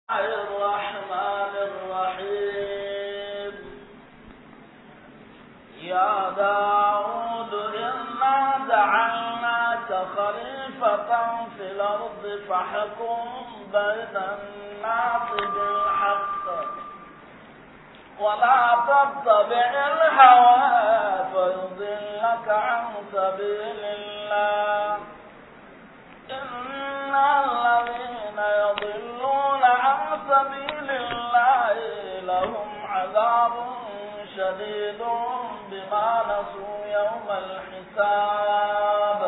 الرحمن الرحيم يا داود إنا جعلناك خليفة في الأرض فاحكم بين الناس بالحق ولا تتبع الهوى فيضلك عن سبيل الله إن الذين يضلون عن سبيل الله لهم عذاب شديد بما نسوا يوم الحساب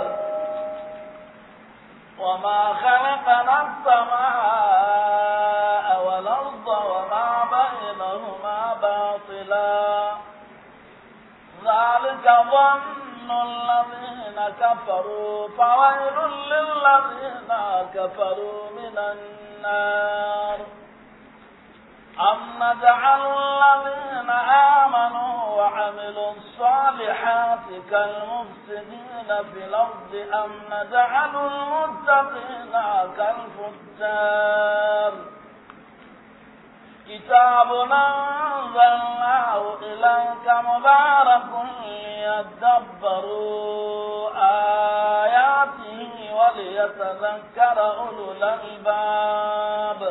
وما خلقنا السماء والأرض وما بينهما باطلا ذلك ظن الذين كفروا فويل للذين كفروا من النار أم نجعل الذين آمنوا وعملوا الصالحات كالمفسدين في الأرض أم نجعل المتقين كالفجار كتاب أنزلناه إليك مبارك ليدبروا آياته وليتذكر أولو الألباب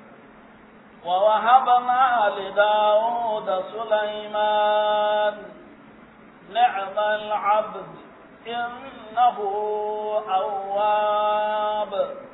ووهبنا لداود سليمان نعم العبد إنه أواب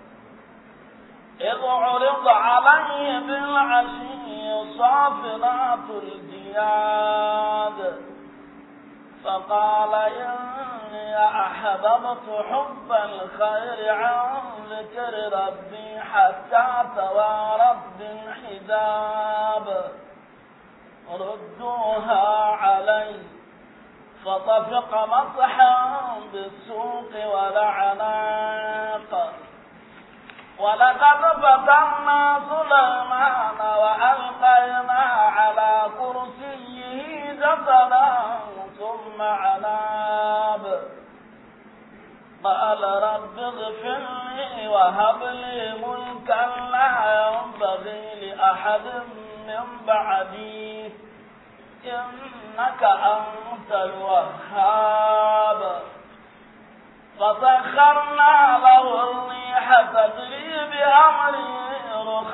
إذ عرض عليه بالعشي صافنات الجياد فقال إني أحببت حب الخير عن ذكر ربي حتى توارت بالحجاب ردوها علي فطفق مسحا بالسوق ولعناق ولقد فتنا سليمان وألقينا على كرسيه جسدا ثم عناب قال رب اغفر لي وهب لي ملكا لا ينبغي لأحد من بعدي إنك أنت الوهاب فسخرنا له الريح تجري بأمره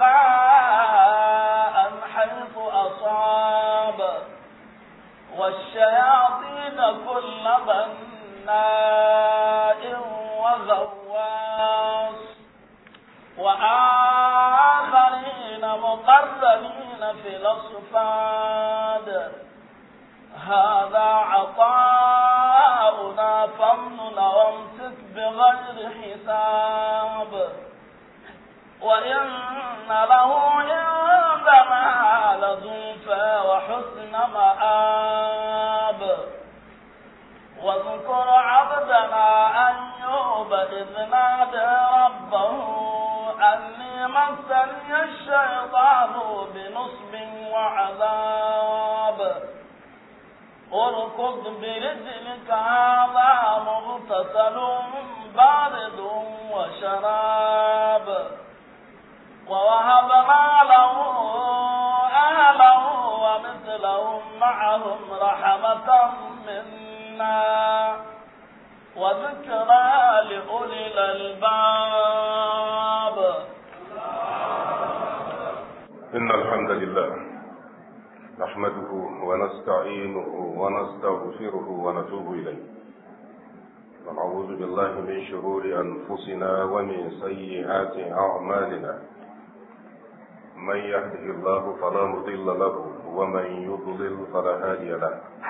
رخاء حيث أصاب والشياطين كل بناء وغواص وآخرين مقربين في الأصفاد هذا عطاؤنا فامنن وامسك بغير حساب وإن له عندنا لزلفى وحسن مآب واذكر عبدنا أيوب إذ نادى ربه أني مسني الشيطان بنصب وعذاب اركض برجلك هذا مغتسل بارد وشراب ووهبنا له أهله ومثلهم معهم رحمة منا وذكرى لأولي الألباب إن الحمد لله نحمده ونستعينه ونستغفره ونتوب إليه ونعوذ بالله من شرور أنفسنا ومن سيئات أعمالنا من يهده الله فلا مضل له ومن يضلل فلا هادي له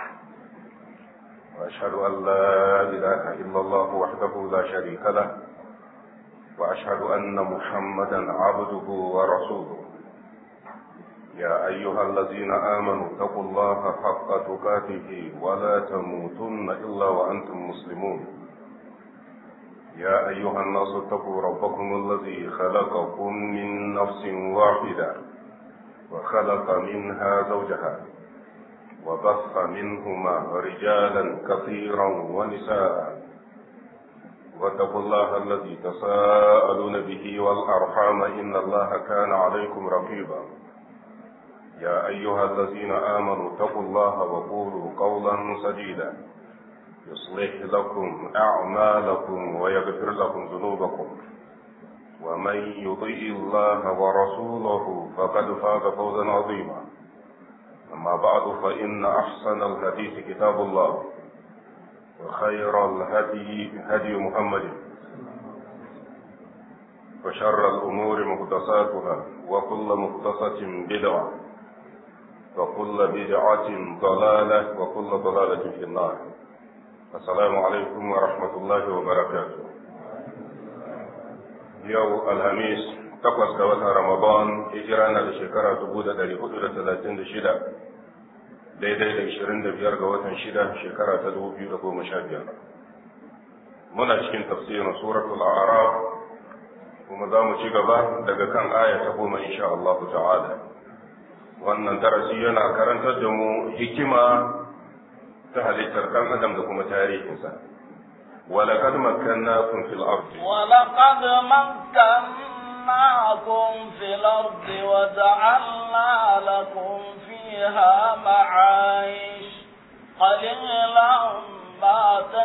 وأشهد أن لا إله إلا الله وحده لا شريك له وأشهد أن محمدا عبده ورسوله يا أيها الذين آمنوا اتقوا الله حق تقاته ولا تموتن إلا وأنتم مسلمون يا أيها الناس اتقوا ربكم الذي خلقكم من نفس واحدة وخلق منها زوجها وبث منهما رجالا كثيرا ونساء واتقوا الله الذي تساءلون به والأرحام إن الله كان عليكم رقيبا يا أيها الذين آمنوا اتقوا الله وقولوا قولا سديدا يصلح لكم أعمالكم ويغفر لكم ذنوبكم ومن يطيع الله ورسوله فقد فاز فوزا عظيما أما بعد فإن أحسن الحديث كتاب الله وخير الهدي هدي محمد وشر الأمور محدثاتها وكل محدثة بدعة وكل بدعة ضلالة وكل ضلالة في النار السلام عليكم ورحمة الله وبركاته يوم الخميس takwas ga watan Ramadan hijira na da shekara dubu da ɗari hudu da talatin da shida daidai da ishirin da biyar ga watan shida shekara ta dubu biyu da goma sha biyar. Muna cikin tafsirin suratul A'raf kuma za mu ci gaba daga kan aya ta goma insha Allah ta'ala. Wannan darasi yana karantar da mu hikima ta halittar ɗan adam da kuma tarihinsa. ولقد مكناكم في الأرض ولقد مكناكم في الأرض وجعلنا لكم فيها معايش قليلا ما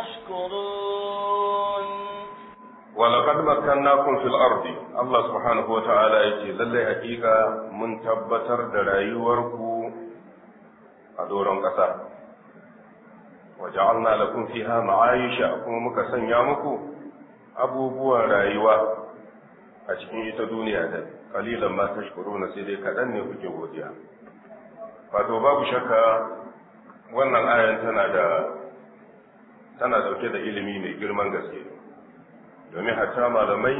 تشكرون ولقد مكناكم في الأرض الله سبحانه وتعالى يجي للي حقيقة من تبتر درايوركو أدورا قصا وجعلنا لكم فيها معايش kuma muka sanya muku abubuwan rayuwa a cikin ita duniya da kalilan ma tashkuruna sai dai kaɗan ne kuke godiya wato babu shakka wannan ayan tana da tana dauke da ilimi mai girman gaske domin hatta malamai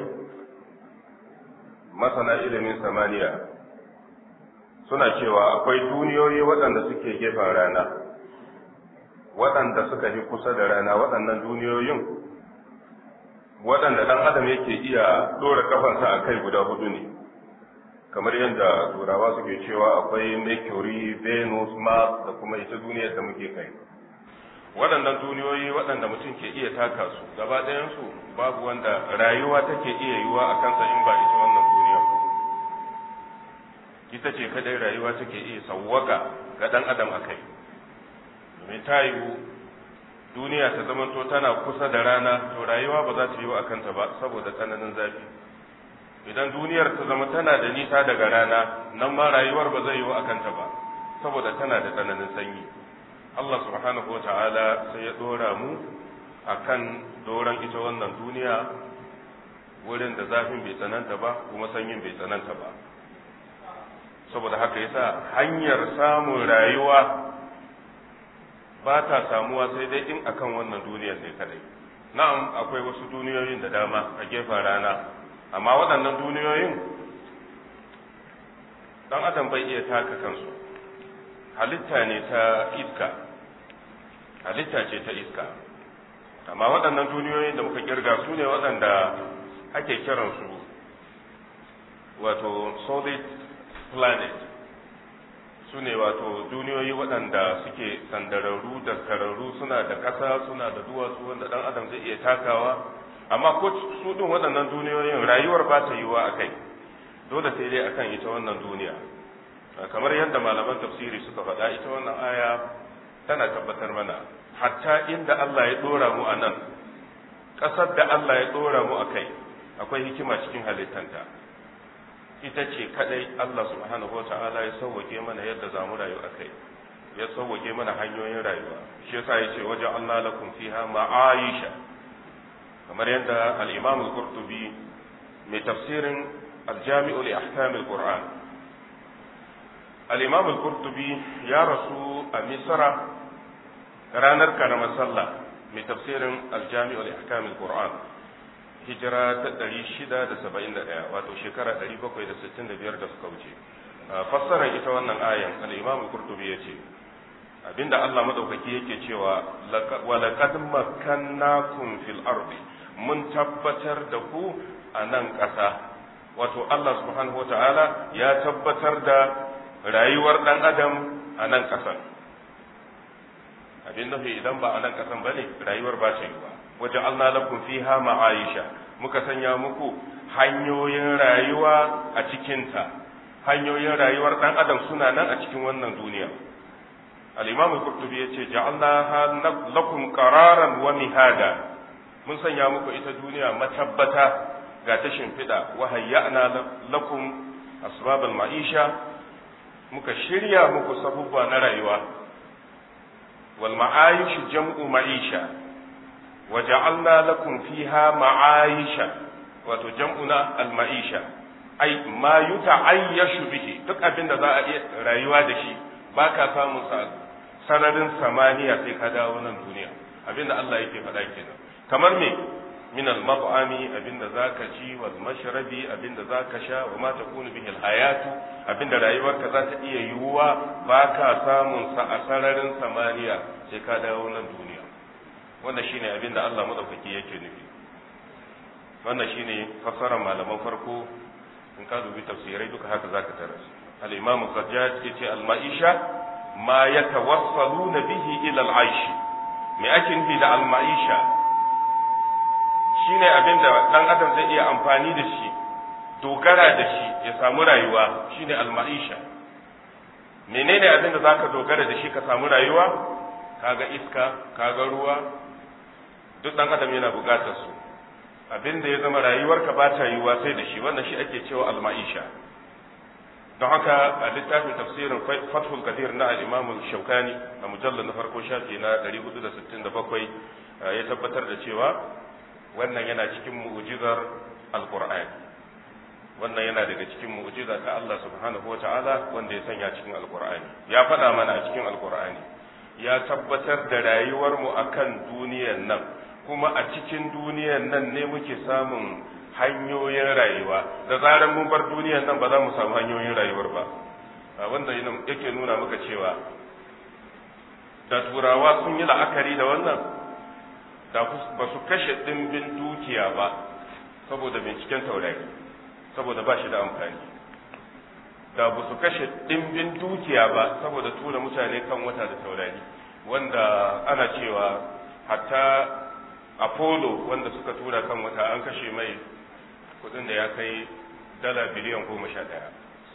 masana ilimin samaniya suna cewa akwai duniyoyi waɗanda suke gefen rana waɗanda suka fi kusa da rana waɗannan duniyoyin waɗanda ɗan adam yake iya ɗora kafansa a kai guda hudu ne kamar yadda turawa suke cewa akwai mercury venus mars da kuma ita duniyar da muke kai waɗannan duniyoyi waɗanda mutum ke iya taka su gaba ɗayansu babu wanda rayuwa take iya yiwuwa a kansa in ba ita wannan duniya ba ita ce kadai rayuwa take iya sawwaka ga ɗan adam a kai domin ta yiwu duniya ta zamanto tana kusa da rana to rayuwa ba za ta yiwu a kanta ba saboda tsananin zafi idan duniyar ta zama tana da nisa daga rana nan ma rayuwar ba zai yiwu a kanta ba saboda tana da tsananin sanyi Allah subhanahu wata'ala sai ya dora mu akan doron ita wannan duniya wurin da zafin bai tsananta ba kuma sanyin bai tsananta ba saboda haka yasa hanyar samun rayuwa ba ta samuwa sai dai in akan wannan duniyar ne kadai na'am akwai wasu duniyoyin da dama a gefen rana amma waɗannan duniyoyin dan adam bai iya taka kansu halitta ne ta iska halitta ce ta iska amma waɗannan duniyoyin da muka kirga su ne waɗanda ake kiransu wato solid planet su ne wato duniyoyi waɗanda suke sandararru da kararru suna da ƙasa suna da duwatsu wanda ɗan adam zai iya takawa amma ko su ɗin waɗannan duniyoyin rayuwar ba ta yiwuwa a kai dole sai dai akan ita wannan duniya kamar yadda malaman tafsiri suka faɗa ita wannan aya tana tabbatar mana hatta inda Allah ya ɗora mu a nan ƙasar da Allah ya ɗora mu a kai akwai hikima cikin halittanta ita ce kadai Allah subhanahu wa ta'ala ya sauwake mana yadda za mu rayu a kai ya sauwake mana hanyoyin rayuwa shi yasa ya ce waje Allah lakum fiha ma'aisha kamar yadda al-Imam al-Qurtubi mai tafsirin al-Jami'u li ahkam al-Qur'an al-Imam al-Qurtubi ya rasu a Misra ranar karamar sallah mai tafsirin al-Jami'u li ahkam al-Qur'an hijira ta ɗari shida da saba'in da ɗaya wato shekara ɗari bakwai da sittin da biyar da suka wuce fassarar ita wannan ayan al'imam kurtubi ya ce abinda Allah madaukaki yake cewa wa laqad makkannakum fil ardi mun tabbatar da ku a nan ƙasa wato Allah subhanahu wa ta'ala ya tabbatar da rayuwar ɗan adam a nan ƙasan abin nufi idan ba a nan ƙasan ba ne rayuwar ba ta yiwa waja'alna lakum fiha ma'aisha muka sanya muku hanyoyin rayuwa a cikinta hanyoyin rayuwar dan adam suna nan a cikin wannan duniya al-imam al-qurtubi yace ja'alnaha lakum qararan wa mihada mun sanya muku ita duniya matabbata ga ta shimfiɗa wa hayya'na lakum asbabal ma'isha muka shirya muku sabubba na rayuwa wal ma'ayish jam'u ma'isha wa ja'alna lakum fiha ma'aisha wato jam'una al ma'isha ai ma yuta'ayyashu bihi duk abin da za a iya rayuwa da shi baka samun sa sararin samaniya sai ka dawo nan duniya abin da Allah yake faɗa kenan kamar me min al-mat'ami abinda zaka ci wal mashrabi abinda zaka sha wa ma takunu bihi al-hayatu abinda rayuwarka za ta iya yiwuwa baka samun sa a sararin samaniya sai ka dawo nan duniya wannan shine abinda Allah madaukaki yake nufi wannan shine fassarar malaman farko in ka dubi tafsirai duka haka zaka taras al-imam az-zajjaj yace al-ma'isha ma yatawassaluna bihi ila al-aish me ake nufi da al-ma'isha shine abin da ɗan adam zai iya amfani da shi dogara da shi ya samu rayuwa shine almaisha menene abin da zaka dogara da shi ka samu rayuwa kaga iska kaga ruwa duk ɗan adam yana buƙatar su abin da ya zama rayuwarka ba ta yiwuwa sai da shi wannan shi ake cewa almaisha don haka a littafin tafsirin fathul kadir na al-imam shaukani a mujallar na farko shafi na 467 ya tabbatar da cewa wannan yana cikin mu'jizar alqur'ani wannan yana daga cikin mu'jiza ta Allah subhanahu wata'ala wanda ya sanya cikin alqur'ani ya faɗa mana a cikin alqur'ani ya tabbatar da rayuwar mu akan duniyar nan kuma a cikin duniyar nan ne muke samun hanyoyin rayuwa da zarar mun bar duniyar nan ba za mu samu hanyoyin rayuwar ba wanda yake nuna maka cewa da turawa sun yi la'akari da wannan da ba su kashe ɗimbin dukiya ba saboda binciken taurari saboda ba shi da amfani da ba su kashe ɗimbin dukiya ba saboda tura mutane kan wata da taurari wanda ana cewa hatta apollo wanda suka tura kan wata an kashe mai kudin da ya kai dala biliyan goma sha ɗaya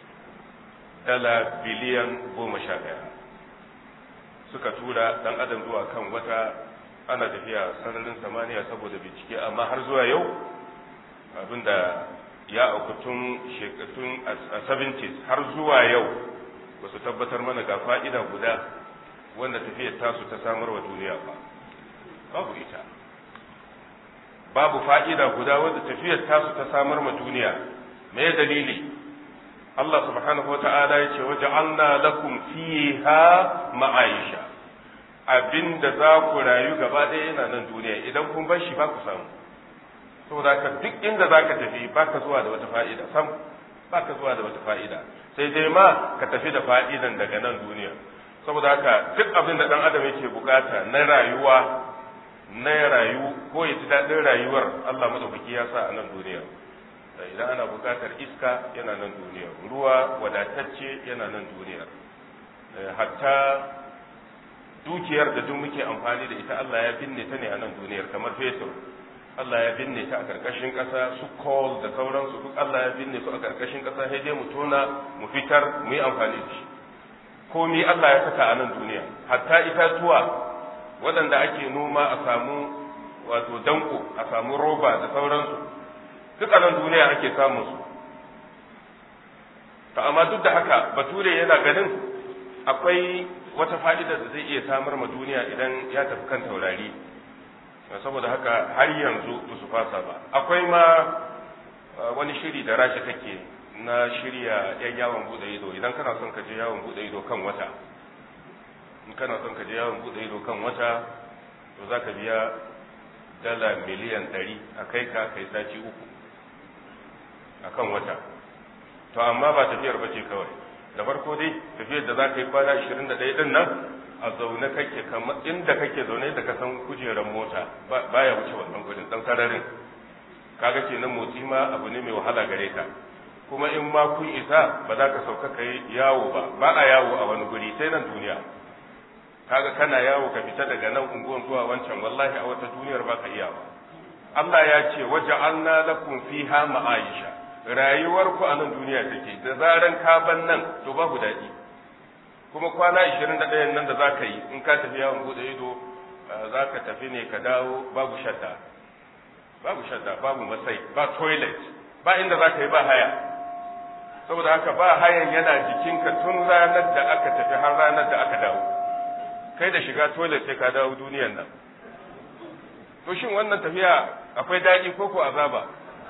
dala biliyan goma sha ɗaya suka tura ɗan adam zuwa kan wata ana tafiya sararin samaniya saboda bincike amma har zuwa yau abinda ya auku tun shekatun a 70s har zuwa yau ba su tabbatar mana ga fa'ida guda wanda tafiyar tasu ta samar wa duniya ba babu ita babu fa'ida guda wanda tafiyar tasu ta samar ma duniya me dalili Allah subhanahu wa ta'ala ya ce waje Allah lakum fiha ma'aisha abin da za ku rayu gaba ɗaya yana nan duniya idan kun bar shi ba ku samu saboda haka duk inda za ka tafi ba ka zuwa da wata fa'ida sam ba ka zuwa da wata fa'ida sai dai ma ka tafi da fa'idan daga nan duniya saboda haka duk abin da ɗan adam yake bukata na rayuwa na rayu ko ya ji daɗin rayuwar Allah madaukaki ya sa a nan duniya idan ana bukatar iska yana nan duniya ruwa wadatacce yana nan duniya hatta dukiyar da duk muke amfani da ita Allah ya binne ta ne a nan duniyar kamar fetur Allah ya binne ta a karkashin ƙasa su coal da sauransu duk Allah ya binne su a karkashin ƙasa sai dai mu tona mu fitar mu yi amfani da shi komi Allah ya saka a nan duniya hatta itatuwa waɗanda ake noma a samu wato danko a samu roba da sauransu duk a nan duniya ake samun su to amma duk da haka bature yana ganin akwai wata fa'ida da zai iya samar ma duniya idan ya tafi kan taurari saboda haka har yanzu ba su fasa ba akwai ma wani shiri da rashi take na shirya yan yawon bude ido idan kana son ka je yawon bude ido kan wata in kana son ka je yawon bude ido kan wata to za ka biya dala miliyan ɗari a kai ka kai sati uku a kan wata to amma ba tafiyar ba ce kawai da farko dai tafiyar da za ka yi kwana 21 din nan a zaune kake kamar inda kake zaune da ka san kujerar mota baya wuce wannan gudun dan sararin kaga kenan motsi ma abu ne mai wahala gare ka kuma in ma kun isa ba za ka sauka kai yawo ba ba a yawo a wani guri sai nan duniya kaga kana yawo ka fita daga nan unguwan zuwa wancan wallahi a wata duniyar baka iya ba Allah ya ce waja'alna lakum fiha ma'aisha rayuwar ku a nan duniya take da zaran ka ban nan to babu daɗi kuma kwana 21 nan da zaka yi in ka tafi yawon bude ido zaka tafi ne ka dawo babu shadda babu shadda babu masai ba toilet ba inda zaka yi ba haya saboda haka ba hayan yana jikinka tun ranar da aka tafi har ranar da aka dawo kai da shiga toilet sai ka dawo duniyan nan to shin wannan tafiya akwai daɗi ko ko azaba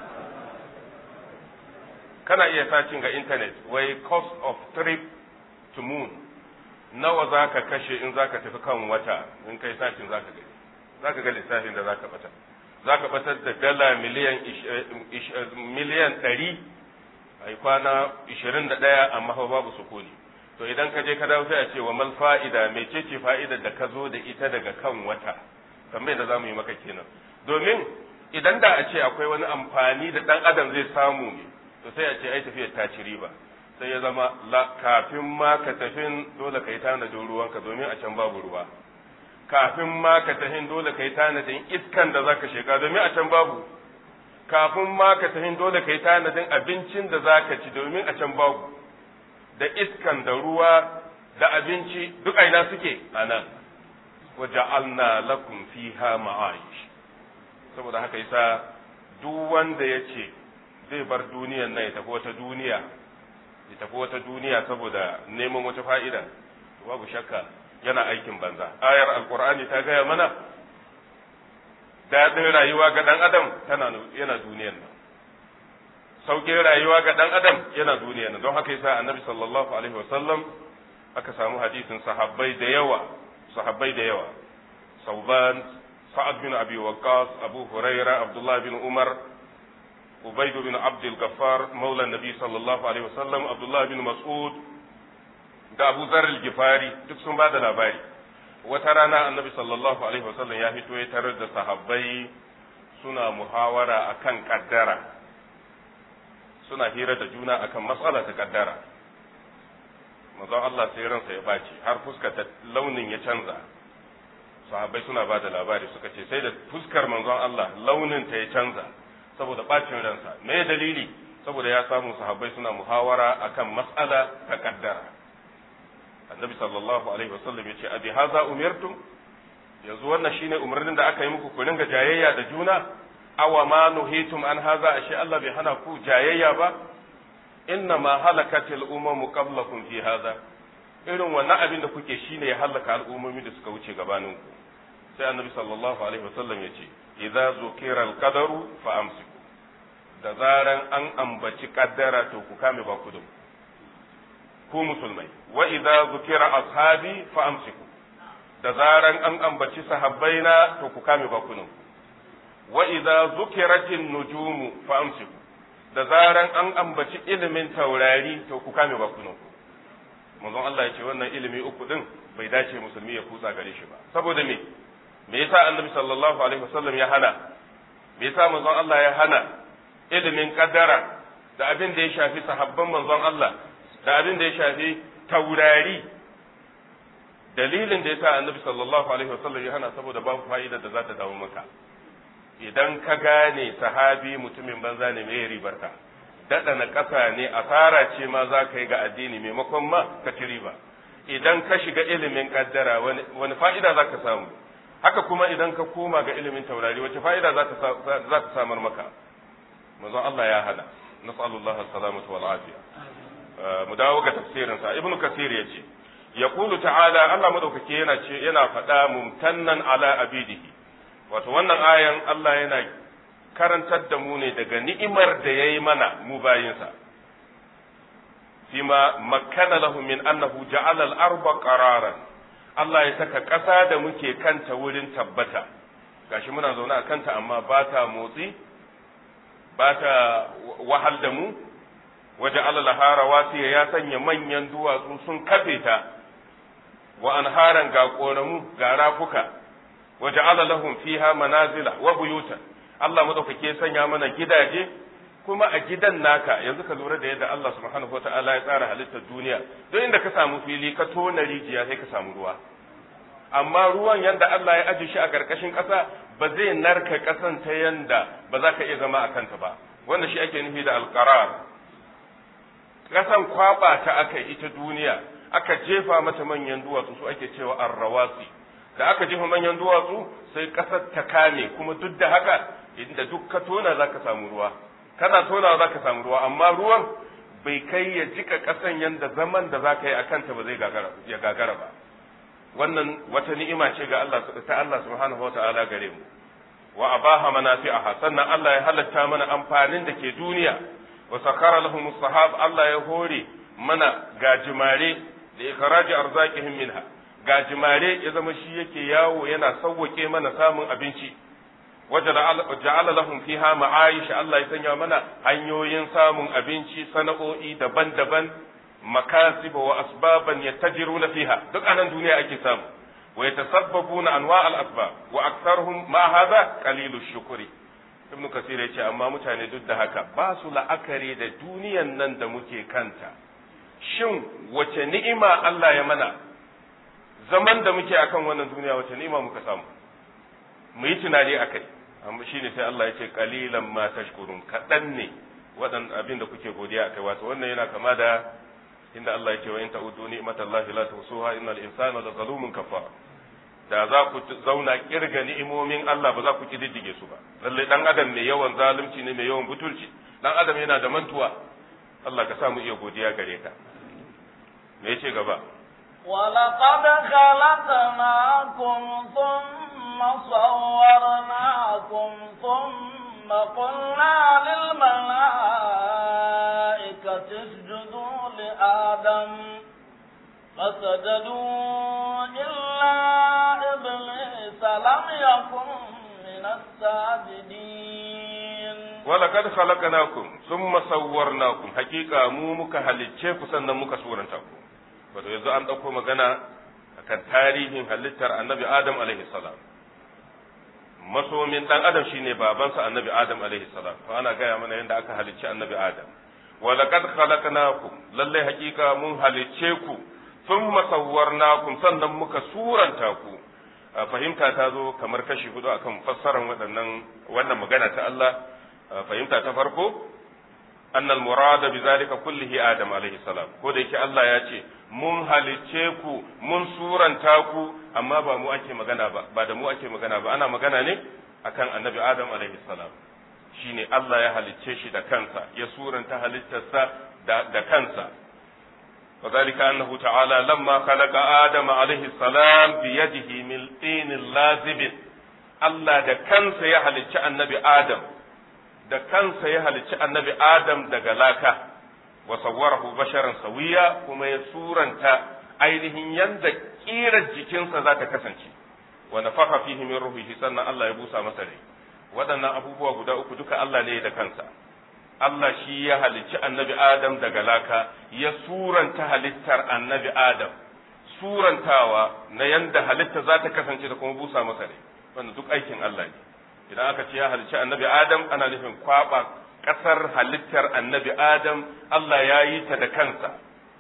kana iya sacin ga internet wai cost of trip to moon nawa za ka kashe in za ka tafi kan wata in kai sacin za ka gani za ka ga lissafin da za ka bata za ka batar da dala miliyan miliyan ɗari a kwana ishirin da ɗaya amma fa babu sukuni to idan ka je ka dawo sai a ce wa mal fa'ida mecece fa'idar da ka zo da ita daga kan wata tambayar da za mu yi maka kenan domin idan da a ce akwai wani amfani da ɗan adam zai samu ne to sai a ce ai tafiyar ta ci riba sai ya zama kafin ma ka tafin dole ka yi tanadin ruwanka domin a can babu ruwa kafin ma ka tafin dole ka yi tanadin iskan da zaka sheka domin a can babu kafin ma ka tafin dole ka yi tanadin abincin da zaka ci domin a can babu da iskan da ruwa da abinci duk aina suke a nan waja'alna lakum fiha ma'aish saboda haka yasa duk wanda ya ce zai bar duniyan nan ya tafi wata duniya ya tafi wata duniya saboda neman wata fa'ida babu shakka yana aikin banza ayar alkur'ani ta gaya mana daɗin rayuwa ga ɗan adam tana yana duniyan nan sauƙin rayuwa ga ɗan adam yana duniyan nan don haka yasa annabi sallallahu alaihi wasallam aka samu hadisin sahabbai da yawa sahabbai da yawa sauban sa'ad bin abi waqqas abu huraira abdullah bin umar ubayd bin abd al-ghaffar maula nabi sallallahu alaihi wasallam abdullah bin mas'ud da abu zar al-gifari duk sun bada labari wata rana annabi sallallahu alaihi wasallam ya fito ya tarar da sahabbai suna muhawara akan kaddara suna hira da juna akan matsala ta kaddara manzon Allah sai ransa ya baci har fuskar ta launin ya canza sahabbai suna ba da labari suka ce sai da fuskar manzon Allah launin ta ya canza saboda bacin ransa me dalili saboda ya samu sahabbai suna muhawara akan mas'ala ta kaddara annabi sallallahu alaihi wasallam ya ce abi haza umirtum yanzu wannan shine umarnin da aka yi muku ku ringa jayayya da juna awa ma nuhitum an haza ashe Allah bai hana ku jayayya ba inna ma halakatil umamu qablakum fi hadha irin wannan abin da kuke shine ya halaka al'ummomi da suka wuce gabanin ku sai annabi sallallahu alaihi wasallam ya ce idza zukira al-qadaru fa amsiku da zaran an ambaci kaddara to ku kame ba ku ku musulmai wa idza zukira ashabi fa amsiku da zaran an ambaci sahabbaina to ku kame ba ku wa idza zukiratin nujumu fa amsiku da zaran an ambaci ilimin taurari to ku kame bakunan ku manzon Allah ya ce wannan ilimi uku din bai dace musulmi ya kutsa gare shi ba saboda me me yasa annabi sallallahu alaihi wasallam ya hana me yasa manzon Allah ya hana ilimin kaddara da abin da ya shafi sahabban manzon Allah da abin da ya shafi taurari dalilin da yasa annabi sallallahu alaihi wasallam ya hana saboda babu fa'ida da za ta dawo maka idan ka gane sahabi mutumin banza ne mai ribarka daɗa na ƙasa ne asara ce ma za ka yi ga addini maimakon ma ka ci riba idan ka shiga ilimin ƙaddara wani fa'ida za ka samu haka kuma idan ka koma ga ilimin taurari wace fa'ida za ta samar maka manzon Allah ya hana nas'alullah salamatu wal afiya mu dawo ga tafsirin sa ibnu kasir yace yaqulu ta'ala Allah madaukake yana ce yana faɗa mumtannan ala abidihi wato wannan ayan Allah yana karantar da mu ne daga ni'imar da ya yi mana mu bayinsa fima makkana lahu min annahu ja'ala al-arba qararan Allah ya saka ƙasa da muke kanta wurin tabbata gashi muna zaune a kanta amma ba ta motsi ba ta wahal da mu waje alalaha rawasiya ya sanya manyan duwatsu sun kafe ta wa anharan ga ƙoramu ga rafuka waje lahum fiha manazila wa buyutan Allah madaukake sanya mana gidaje kuma a gidan naka yanzu ka lura da yadda Allah subhanahu wataala ya tsara halittar duniya don inda ka samu fili ka tona rijiya sai ka samu ruwa amma ruwan yanda Allah ya aje shi a ƙarƙashin ƙasa ba zai narka ƙasan ta yanda ba za ka iya zama a kanta ba wanda shi ake nufi da alƙarar ƙasan kwaɓa ta aka ita duniya aka jefa mata manyan duwatsu su ake cewa arrawasi da aka jefa manyan duwatsu sai ƙasar ta kame kuma duk da haka inda duk ka tona za ka samu ruwa kana tonawa za ka samu ruwa amma ruwan bai kai ya jika ƙasan yanda zaman da za ka yi a kanta ba zai ya gagara ba wannan wata ni'ima ce ga Allah ta Allah subhanahu wa ta'ala gare mu wa abaha manafi'aha sannan Allah ya halatta mana amfanin da ke duniya wa sakhara lahum sahab Allah ya hore mana gajimare da ikhraji arzaqihim minha gajimare ya zama shi yake yawo yana sauwake mana samun abinci waja'ala lahum fiha ma'ayish Allah ya sanya mana hanyoyin samun abinci sana'o'i daban-daban makasib wa asbaban yattajiruna fiha duk anan duniya ake samu wa yatasabbabuna anwa' al-asbab wa aktharuhum ma hadha qalilu shukri ibn kasir yace amma mutane duk da haka ba su la'akari da duniyan nan da muke kanta shin wace ni'ima Allah ya mana zaman da muke akan wannan duniya wace ni'ima muka samu mu yi tunani akai amma shine sai Allah ya ce qalilan ma tashkurun kadan ne wadan abin da kuke godiya akai wato wannan yana kama da inda Allah ya ce wa in ta'udu ni'matallahi la tuhsuha innal insana la zalumun kafar da za ku zauna kirga ni'imomin Allah ba za ku kididdige su ba lalle dan adam mai yawan zalunci ne mai yawan butulci dan adam yana da mantuwa Allah ka sa mu iya godiya gare ka me yace gaba ولقد خلقناكم ثم صورناكم ثم قلنا للملائكة اسجدوا لآدم فسجدوا إلا إبليس لم يكن من الساجدين ولقد خلقناكم ثم صورناكم حقيقة مو muka halicce ku sannan muka suranta ku wato yanzu an ɗauko magana akan tarihin halittar annabi Adam alaihi salam masomin dan Adam shine babansa annabi Adam alaihi salam to ana gaya mana yadda aka halicci annabi Adam ولقد خلقناكم lalle hakika mun halicce ku thumma sawwarnakum sannan muka suranta ku fahimta ta zo kamar kashi hudu akan fassarar waɗannan wannan magana ta Allah fahimta ta farko anna al-murad bi zalika kullihi adam alaihi salam ko da yake Allah ya ce mun halicce ku mun suranta ku amma ba mu ake magana ba ba da mu ake magana ba ana magana ne akan annabi adam alaihi salam shine Allah ya halicce shi da kansa ya suranta halittarsa da kansa وذلك أنه تعالى لما خلق آدم عليه السلام بيده من طين لازب Allah da kansa ya halicci annabi Adam da kansa ya halicci annabi Adam daga laka wa sawwarahu basharan sawiya kuma ya suranta ainihin yanda kirar jikinsa za ta kasance wa nafaka fihi min ruhihi sannan Allah ya busa masa rai waɗannan abubuwa guda uku duka Allah ne da kansa Allah shi ya halicci annabi Adam daga laka ya suranta halittar annabi Adam surantawa na yanda halitta za ta kasance da kuma busa masa rai wannan duk aikin Allah ne idan aka ce ya halicci annabi Adam ana nufin kwaba ƙasar halittar annabi Adam Allah ya yi ta da kansa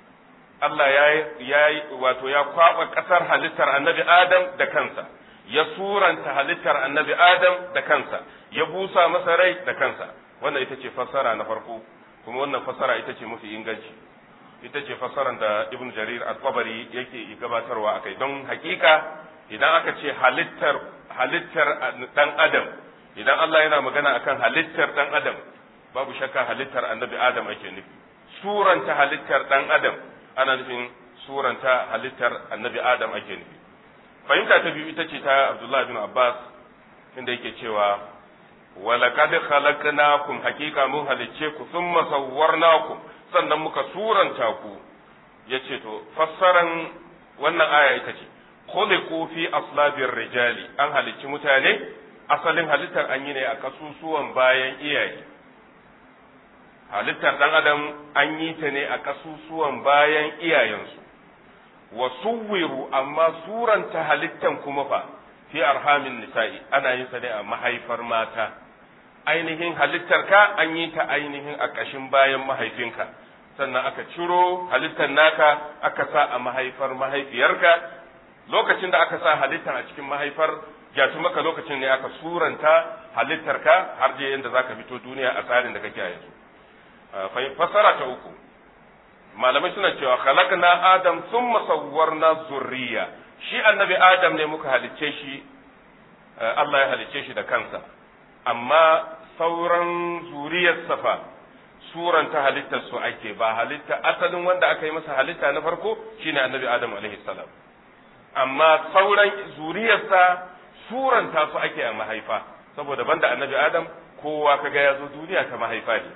Allah ya yi wato ya kwaba ƙasar halittar annabi Adam da kansa ya suranta halittar annabi Adam da kansa ya busa masa rai da kansa wannan ita ce fassara na farko kuma wannan fassara ita ce mafi inganci ita ce fassarar da ibn jarir al-tabari yake gabatarwa akai don hakika idan aka ce halittar halittar dan adam idan Allah yana magana akan halittar dan adam babu shakka halittar annabi adam ake nufi suranta halittar dan adam ana nufin suranta halittar annabi adam ake nufi fahimta ta biyu ita ce ta abdullahi bin abbas inda yake cewa ولقد خلقناكم حقيقة mun halicce ku thumma sawwarnakum sannan muka suranta ku yace to fassaran wannan aya ita ce khuliqu fi aslabir rijali an halicci mutane asalin halittar an yi ne a kasusuwan bayan iyaye halittar dan adam an yi ta ne a kasusuwan bayan iyayensu wa suwiru amma suranta halittan kuma fa fi arhamin nisa'i ana yin sa ne a mahaifar mata ainihin halittarka an yi ta ainihin a ƙashin bayan mahaifinka sannan aka ciro halittar naka aka sa a mahaifar mahaifiyarka lokacin da aka sa halittar a cikin mahaifar gyatu maka lokacin ne aka suranta halittarka har je yadda zaka fito duniya a tsarin da kake a yanzu fasara ta uku malamai suna cewa khalaqna adam thumma sawwarna zurriya shi annabi adam ne muka halicce shi Allah ya halicce shi da kansa amma sauran zuriyar safa suranta halittar su ake ba halitta asalin wanda aka yi masa halitta na farko shine annabi adam alaihi salam amma sauran zuriyarsa suranta su ake a mahaifa saboda banda annabi adam kowa kaga ya zo duniya ta mahaifa ne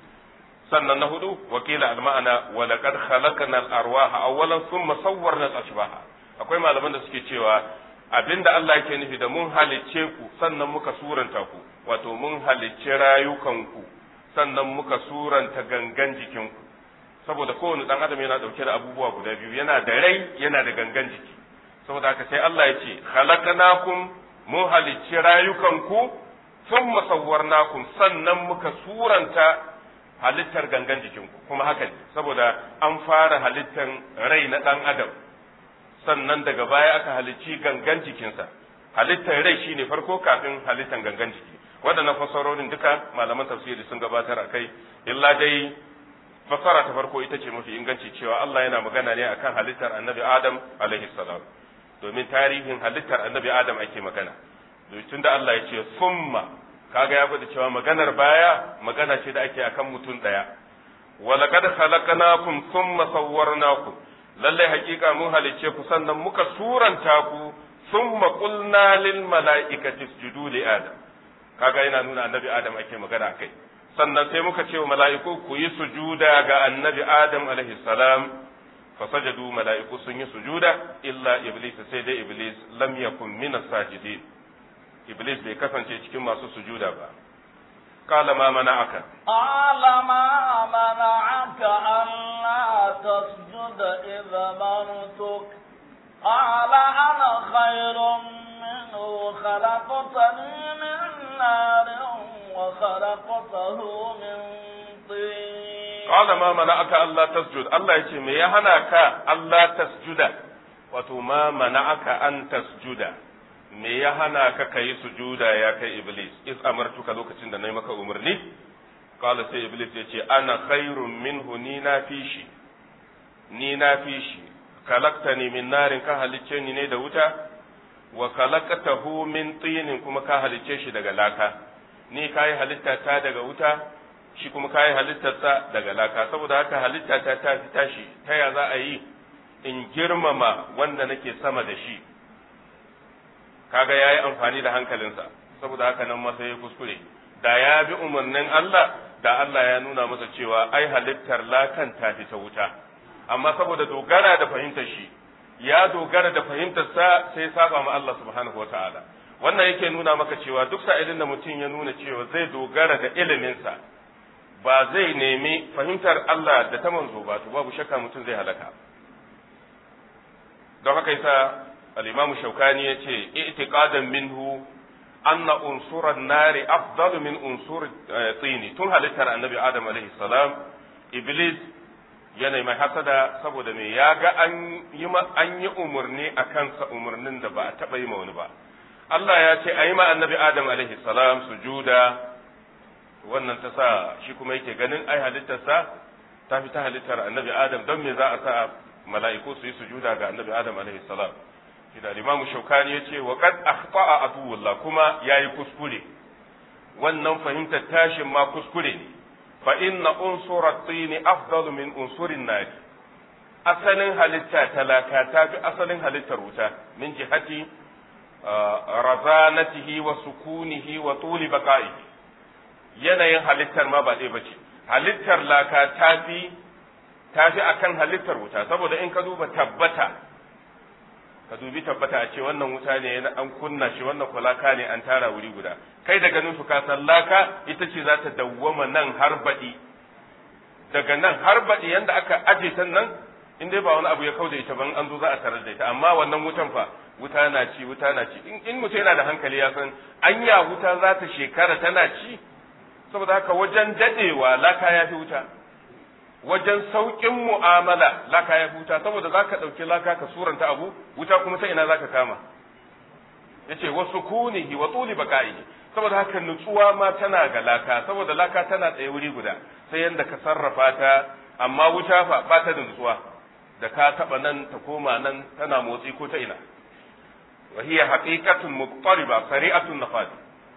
sannan na hudu wakila alma'ana wa laqad khalaqna al-arwaha awwalan thumma sawwarna al-ashbaha akwai malaman da suke cewa abinda Allah yake nufi da mun halicce ku sannan muka suranta ku wato mun halicce rayukanku sannan muka suranta gangan jikinku saboda kowane dan adam yana dauke da abubuwa guda biyu yana da rai yana da gangan jiki saboda haka sai Allah ya ce khalaqnakum mun halicci rayukanku thumma sawwarnakum sannan muka suranta halittar gangan jikinku kuma haka ne saboda an fara halittar rai na dan adam sannan daga baya aka halicci gangan jikinsa halittar rai shine farko kafin halittar gangan jiki waɗannan fasarorin duka malaman tafsiri sun gabatar a kai illa dai fasara ta farko ita ce mafi inganci cewa Allah yana magana ne akan halittar annabi Adam alaihi salam domin tarihin halittar annabi Adam ake magana tun da Allah ya ce summa kaga ya gwada cewa maganar baya magana ce da ake akan mutum ɗaya walaqad khalaqnakum thumma sawwarnakum lallai hakika mun halicce ku sannan muka suranta ku thumma qulna lil mala'ikati isjudu li adam kaga yana nuna annabi adam ake magana kai sannan sai muka ce wa mala'iku ku yi sujuda ga annabi adam alaihi salam fasajadu mala'iku sun yi sujuda illa iblis sai dai iblis lam yakun min as-sajidin iblis bai kasance cikin masu sujuda ba قال ما منعك قال ما منعك ألا تسجد إذا مرتك قال أنا خير منه خلقتني من نار وخلقته من طين قال ما منعك ألا تسجد الله يقول ما يهناك ألا تسجد wato ma mana'aka an tasjuda me ya hana ka kai sujuda ya kai iblis is amartuka lokacin da nayi maka umarni qala sai iblis ya ce ana khairun minhu ni na fi shi ni na fi shi kalaktani min narin ka halicce ni ne da wuta wa kalakatahu min tinin kuma ka halicce shi daga laka ni kai halitta ta daga wuta shi kuma kai halittarsa daga laka saboda haka halitta ta ta fi tashi ta ya za a yi in girmama wanda nake sama da shi kaga yayi amfani da hankalinsa saboda haka nan masa ya kuskure da ya bi umarnin Allah da Allah ya nuna masa cewa ai halittar lakan ta fi ta wuta amma saboda dogara da fahimtar shi ya dogara da fahimtar sa sai saba ma Allah subhanahu wataala wannan yake nuna maka cewa duk sa'ilin da mutum ya nuna cewa zai dogara da iliminsa ba zai nemi fahimtar Allah da ta manzo ba to babu shakka mutum zai halaka don haka yasa al-Imam Shawkani yace i'tiqadan minhu anna unsuran nari afdalu min unsur tsini tun halittar annabi Adam alaihi salam iblis yana mai hasada saboda me ya ga an yi an yi umarni a kansa umarnin da ba a taɓa yi ma wani ba Allah ya ce a yi ma annabi Adam alaihi salam sujuda wannan ta sa shi kuma yake ganin ai halittarsa ta fi ta halittar annabi Adam don me za a sa mala'iku su yi sujuda ga annabi Adam alaihi salam shi da Imam Shaukani ya ce wa qad akhta'a aduwullah kuma yayi kuskure wannan fahimtar tashin ma kuskure ne fa inna unsura at-tin afdalu min unsurin nar asalin halitta talaka ta fi asalin halittar wuta min jihati razanatihi wa sukunihi wa tuli baqa'ihi yanayin halittar ma ba ɗaya bace halittar laka ta fi ta fi akan halittar wuta saboda in ka duba tabbata ka dubi tabbata a ce wannan wuta ne an kunna shi wannan kulaka ne an tara wuri guda kai da ganin su ka san laka ita ce za ta dawwama nan har baɗi daga nan har baɗi yanda aka aje ta nan in dai ba wani abu ya kauda ita ban an zo za a tarar da ita amma wannan wutan fa wuta na ci wuta na ci in mutum yana da hankali ya san anya wuta za ta shekara tana ci saboda haka wajen dadewa laka ya fi wuta wajen sauƙin mu'amala laka ya huta saboda za ka ɗauki laka ka suranta abu wuta kuma ta ina za ka kama ya ce wasu kunihi wa tsuli baka'i saboda haka nutsuwa ma tana ga laka saboda laka tana tsaye wuri guda sai yadda ka sarrafa ta amma wuta fa ba ta da nutsuwa da ka taɓa nan ta koma nan tana motsi ko ta ina wa hiya haqiqatun muqtariba sari'atun nafad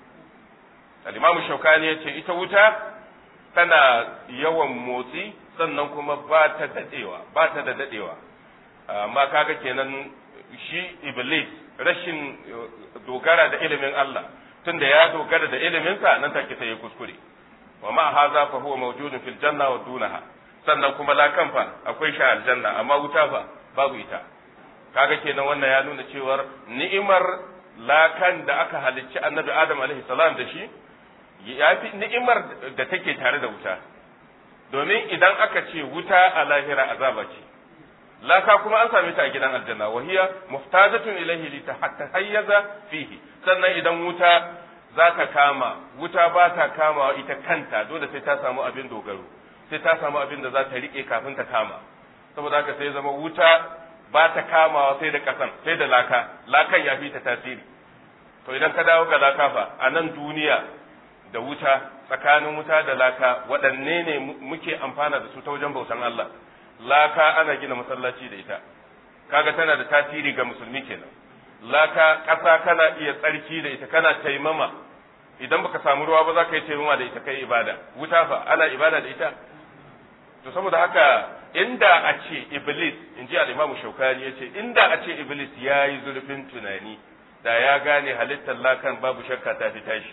al-imam shaukani yace ita wuta tana yawan motsi sannan kuma ba ta dadewa ba ta da dadewa amma kaga kenan shi iblis rashin dogara da ilimin Allah tunda ya dogara da iliminsa nan take sai ya kuskure wa ma hadha fa huwa mawjudun fil janna wa dunaha sannan kuma lakan fa akwai shi aljanna amma wuta fa babu ita kaga kenan wannan ya nuna cewar ni'imar lakan da aka halicci annabi adam alaihi salam da shi ya fi ni'imar da take tare da wuta domin idan aka ce wuta a lahira azaba ce laka kuma an same ta a gidan aljanna wa hiya muftajatun ilayhi li tahayyaza fihi sannan idan wuta za ta kama wuta ba ta kama ita kanta dole sai ta samu abin dogaro sai ta samu abin da za ta rike kafin ta kama saboda haka sai zama wuta ba ta kamawa sai da kasan sai da laka lakan ya fi ta tasiri to idan ka dawo ga laka fa a nan duniya da wuta tsakanin wuta da laka waɗanne ne muke amfana da su ta wajen bautan Allah laka ana gina masallaci da ita kaga tana da tasiri ga musulmi kenan laka ƙasa kana iya tsarki da ita kana taimama idan baka samu ruwa ba za ka yi taimama da ita kai ibada wuta fa ana ibada da ita to saboda haka inda a ce iblis in ji al-imamu shaukani ya ce inda a ce iblis ya yi zurfin tunani da ya gane halittar lakan babu shakka ta fi tashi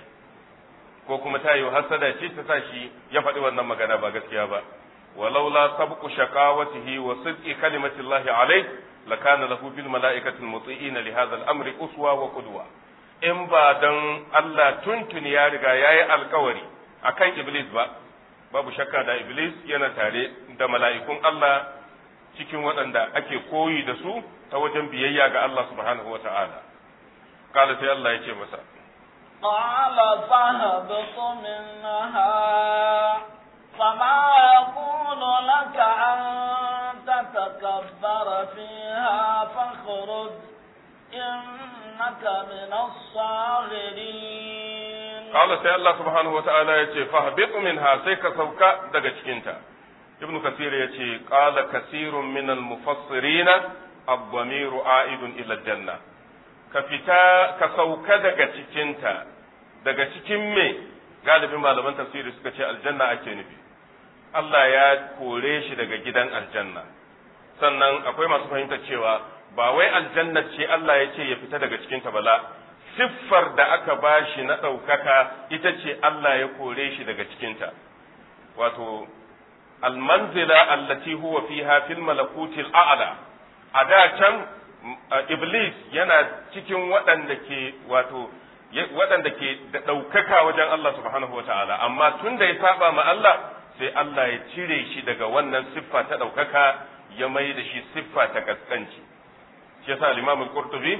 ko kuma ta yi hasada ce ta sa shi ya faɗi wannan magana ba gaskiya ba walaula sabqu shaqawatihi wa sidqi kalimatillahi alayh lakana lahu bil mala'ikati muti'ina li hadha al-amri uswa wa qudwa in ba dan Allah tuntuni ya riga yayi alkawari akan iblis ba babu shakka da iblis yana tare da mala'ikun Allah cikin waɗanda ake koyi da su ta wajen biyayya ga Allah subhanahu wa ta'ala kala sai Allah ya ce masa قال فاهبط منها فما يكون لك أن تتكبر فيها فاخرج إنك من الصاغرين قال سي الله سبحانه وتعالى يتي فاهبط منها سيك سوكا daga cikinta ibnu kasir yace qala kasirun min al-mufassirin ad-damir a'idun ila al-janna ka fita ka sauka daga cikinta daga cikin me galibin malaman tafsiri suka ce aljanna ake nufi Allah ya kore shi daga gidan aljanna sannan akwai masu fahimtar cewa ba wai aljanna ce Allah ya ce ya fita daga cikinta bala siffar da aka bashi na ɗaukaka ita ce Allah ya kore shi daga cikinta wato almanzila allati huwa fiha fil malakutil a'la a da can iblis yana cikin waɗanda ke wato waɗanda ke da ɗaukaka wajen Allah subhanahu wataala amma tun da ya saba ma Allah sai Allah ya cire shi daga wannan siffa ta ɗaukaka ya mai da shi siffa ta kaskanci shi yasa al-Imam al-Qurtubi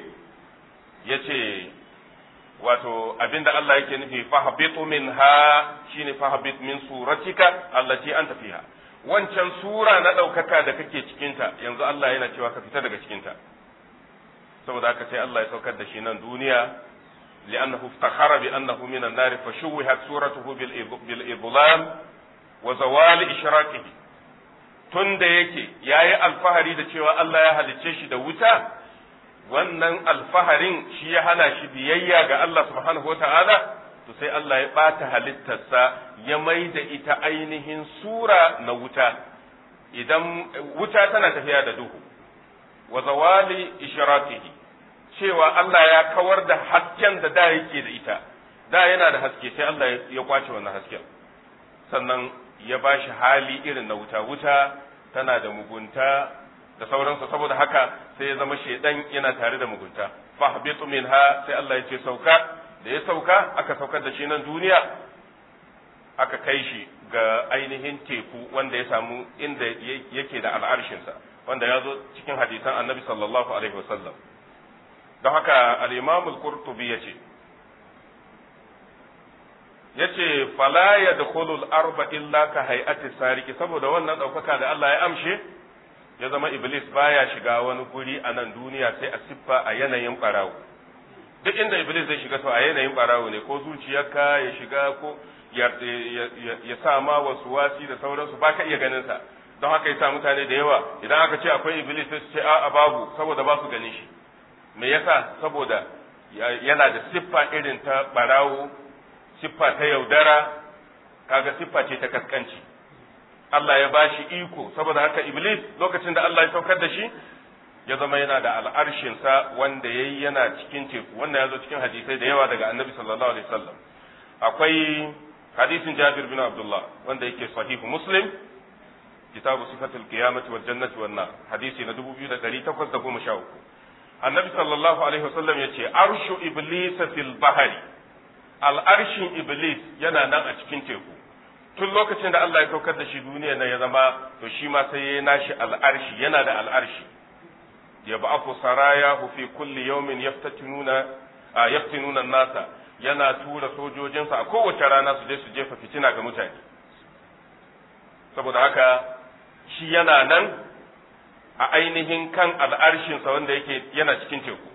yace wato abinda Allah yake nufi fahabitu minha shine fahabit min suratika allati anta fiha wancan sura na ɗaukaka da kake cikinta yanzu Allah yana cewa ka fita daga cikinta saboda haka sai Allah ya saukar da shi nan duniya li'annahu iftakhara bi annahu min an-nar fa shuwihat suratuhu bil idlam wa zawal ishraqihi tunda yake yayi alfahari da cewa Allah ya halicce shi da wuta wannan alfaharin shi ya hana shi biyayya ga Allah subhanahu wa ta'ala, to sai Allah ya ɓata halittarsa ya mai da ita ainihin sura na wuta, idan wuta tana tafiya da duhu, wa zawali ishraqihi cewa Allah ya kawar da hasken da da yake da ita, da yana da haske sai Allah ya kwace wannan hasken, sannan ya ba shi hali irin na wuta, wuta tana da mugunta da sauransu saboda haka sai ya zama shaidan yana tare da mugunta fahbitu minha sai Allah ya ce sauka da ya sauka aka saukar da shi nan duniya aka kai shi ga ainihin teku wanda ya samu inda yake da al'arshinsa wanda ya zo cikin hadisan annabi sallallahu alaihi wasallam don haka al-imam al-qurtubi yace yace fala yadkhulul arba illa ka hay'ati sariki saboda wannan daukaka da Allah ya amshe ya zama iblis baya shiga wani guri a nan duniya sai a siffa a yanayin barawo duk inda iblis zai shiga to a yanayin barawo ne ko zuciyarka ya shiga ko ya sa ma wasu wasi da sauransu ba ka iya ganin sa don haka yasa mutane da yawa idan aka ce akwai iblis sai su ce a'a babu saboda ba su ganin shi me yasa saboda yana da siffa irin ta barawo siffa ta yaudara kaga siffa ce ta kaskanci Allah ya bashi iko saboda haka iblis lokacin da Allah ya saukar da shi ya zama yana da al'arshinsa wanda yayi yana cikin teku wannan ya zo cikin hadisai da yawa daga annabi sallallahu alaihi wasallam akwai hadisin Jabir bin Abdullah wanda yake sahihu Muslim kitabu sifatul qiyamati wal jannati wan nar hadisi na 2813 annabi sallallahu alaihi wasallam yace arshu iblis fil bahri al arshin iblis yana nan a cikin teku tun lokacin da Allah ya saukar da shi duniya nan ya zama to shi ma sai ya nashi al arshi yana da al arshi ya ba'afu sarayahu fi kulli yawmin yaftatinuna yaftinuna nasa yana tura sojojinsa a kowace rana su je su jefa fitina ga mutane saboda haka shi yana nan a ainihin kan al'arshinsa wanda yake yana cikin teku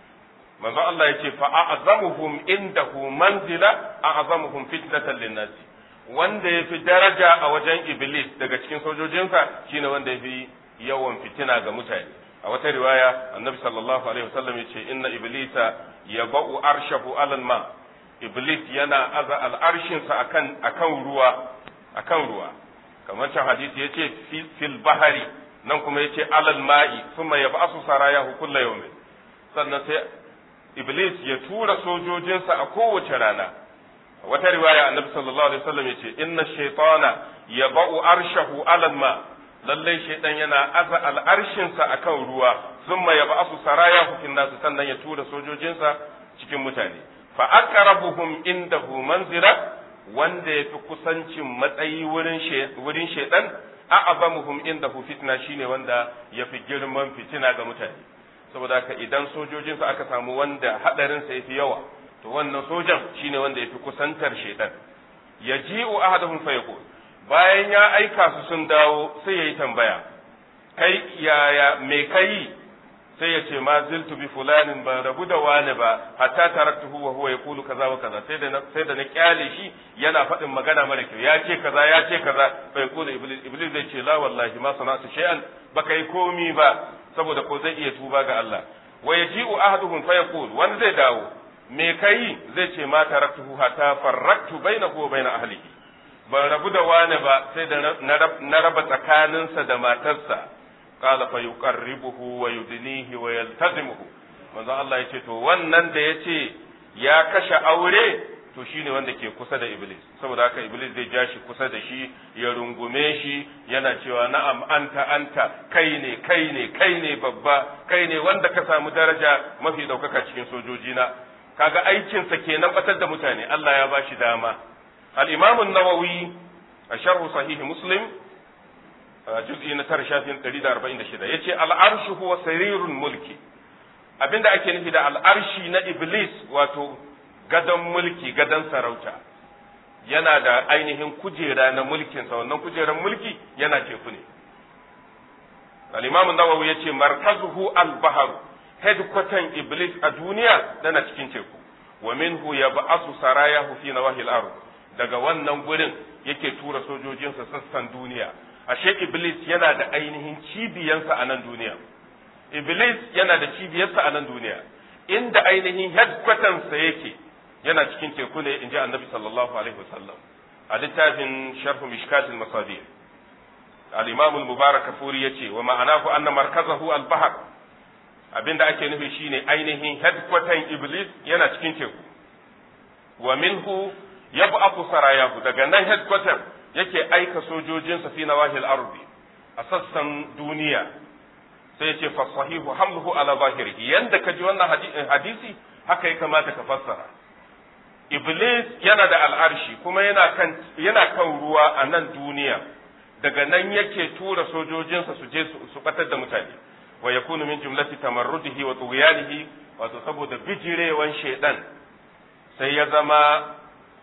manzo Allah ya ce fa a'zamuhum indahu manzila a'zamuhum fitnatan linnasi wanda yafi daraja a wajen iblis daga cikin sojojinsa shine wanda yafi yawan fitina ga mutane a wata riwaya annabi sallallahu alaihi wasallam yace inna iblisa yaba'u arshahu alal ma iblis yana aza al'arshinsa akan akan ruwa akan ruwa kamar can hadisi yace fil bahari nan kuma yace alal ma'i thumma yab'asu sarayahu kullu yawmin sannan sai iblis ya tura sojojinsa a kowace rana wata riwaya annabi sallallahu alaihi wasallam yace inna shaytana yaba'u arshahu alal ma' lallai shaidan yana aza al'arshinsa a kan ruwa sun ma yaba asu saraya hukin nasu sannan ya tura sojojinsa cikin mutane fa aqrabuhum indahu manzila wanda yafi kusancin matsayi wurin shaidan a'azamuhum indahu fitna shine wanda yafi girman fitina ga mutane saboda haka idan sojojinsa aka samu wanda hadarinsa yafi yawa to wannan sojan shine wanda yafi kusantar shaidan yaji'u ahaduhum fa yaqul bayan ya aika su sun dawo sai ya yi tambaya kai yaya me kai sai ya ce ma ziltu bi fulanin ba rabu da wani ba hatta taraktuhu wa huwa yaqulu kaza wa kaza sai da sai da na kyale shi yana faɗin magana mara kyau ya ce kaza ya ce kaza fa yaqulu iblis iblis zai ce la wallahi ma sana'tu shay'an baka yi komi ba saboda ko zai iya tuba ga Allah wa yaji'u ahaduhum fa yaqul wani zai dawo me kai zai ce ma taraktuhu hatta farraktu bainahu wa bain ahlihi ban rabu da wani ba sai da na raba tsakaninsa da matarsa qala fa yuqarribuhu wa yudnihi wa yaltazimuhu manzo Allah yace to wannan da yace ya kashe aure to shine wanda ke kusa da iblis saboda haka iblis zai ja shi kusa da shi ya rungume shi yana cewa na'am anta anta kai ne kai ne kai ne babba kai ne wanda ka samu daraja mafi daukaka cikin sojojina kaga aikinsa kenan batar da mutane Allah ya bashi dama الإمام النووي الشرح صحيح مسلم جزء نتر شافين قريد أربعين شدة يتي العرش هو سرير الملك abinda ake nufi da al'arshi na Iblis wato gadon mulki gadon sarauta yana da ainihin kujera na mulkinsa wannan kujerar mulki yana teku ne al-imam nawawi yace markazuhu al-bahr headquarter Iblis a duniya tana cikin teku wa minhu yab'asu sarayahu fi nawahi al-ard daga wannan gurin yake tura sojojinsa sassan duniya ashe iblis yana da ainihin cibiyansa a nan duniya iblis yana da cibiyarsa a nan duniya inda ainihin headquartersa yake yana cikin teku ne in ji annabi sallallahu alaihi wasallam a littafin sharhu mishkatil masabir al-imam al-mubarak kafuri yace wa ma'anahu anna markazahu al-bahr abinda ake nufi shine ainihin headquarter iblis yana cikin teku wa minhu yab'athu sarayahu daga nan headquarter yake aika sojojinsa fi nawahil ardi a sassan duniya sai yace fa sahihu hamluhu ala zahirihi yanda kaji wannan hadisi haka ya kamata ka fassara iblis yana da al'arshi kuma yana kan yana kan ruwa a nan duniya daga nan yake tura sojojinsa su je su batar da mutane wa yakunu min jumlati tamarrudihi wa tughyanihi wato saboda bijirewan shaidan sai ya zama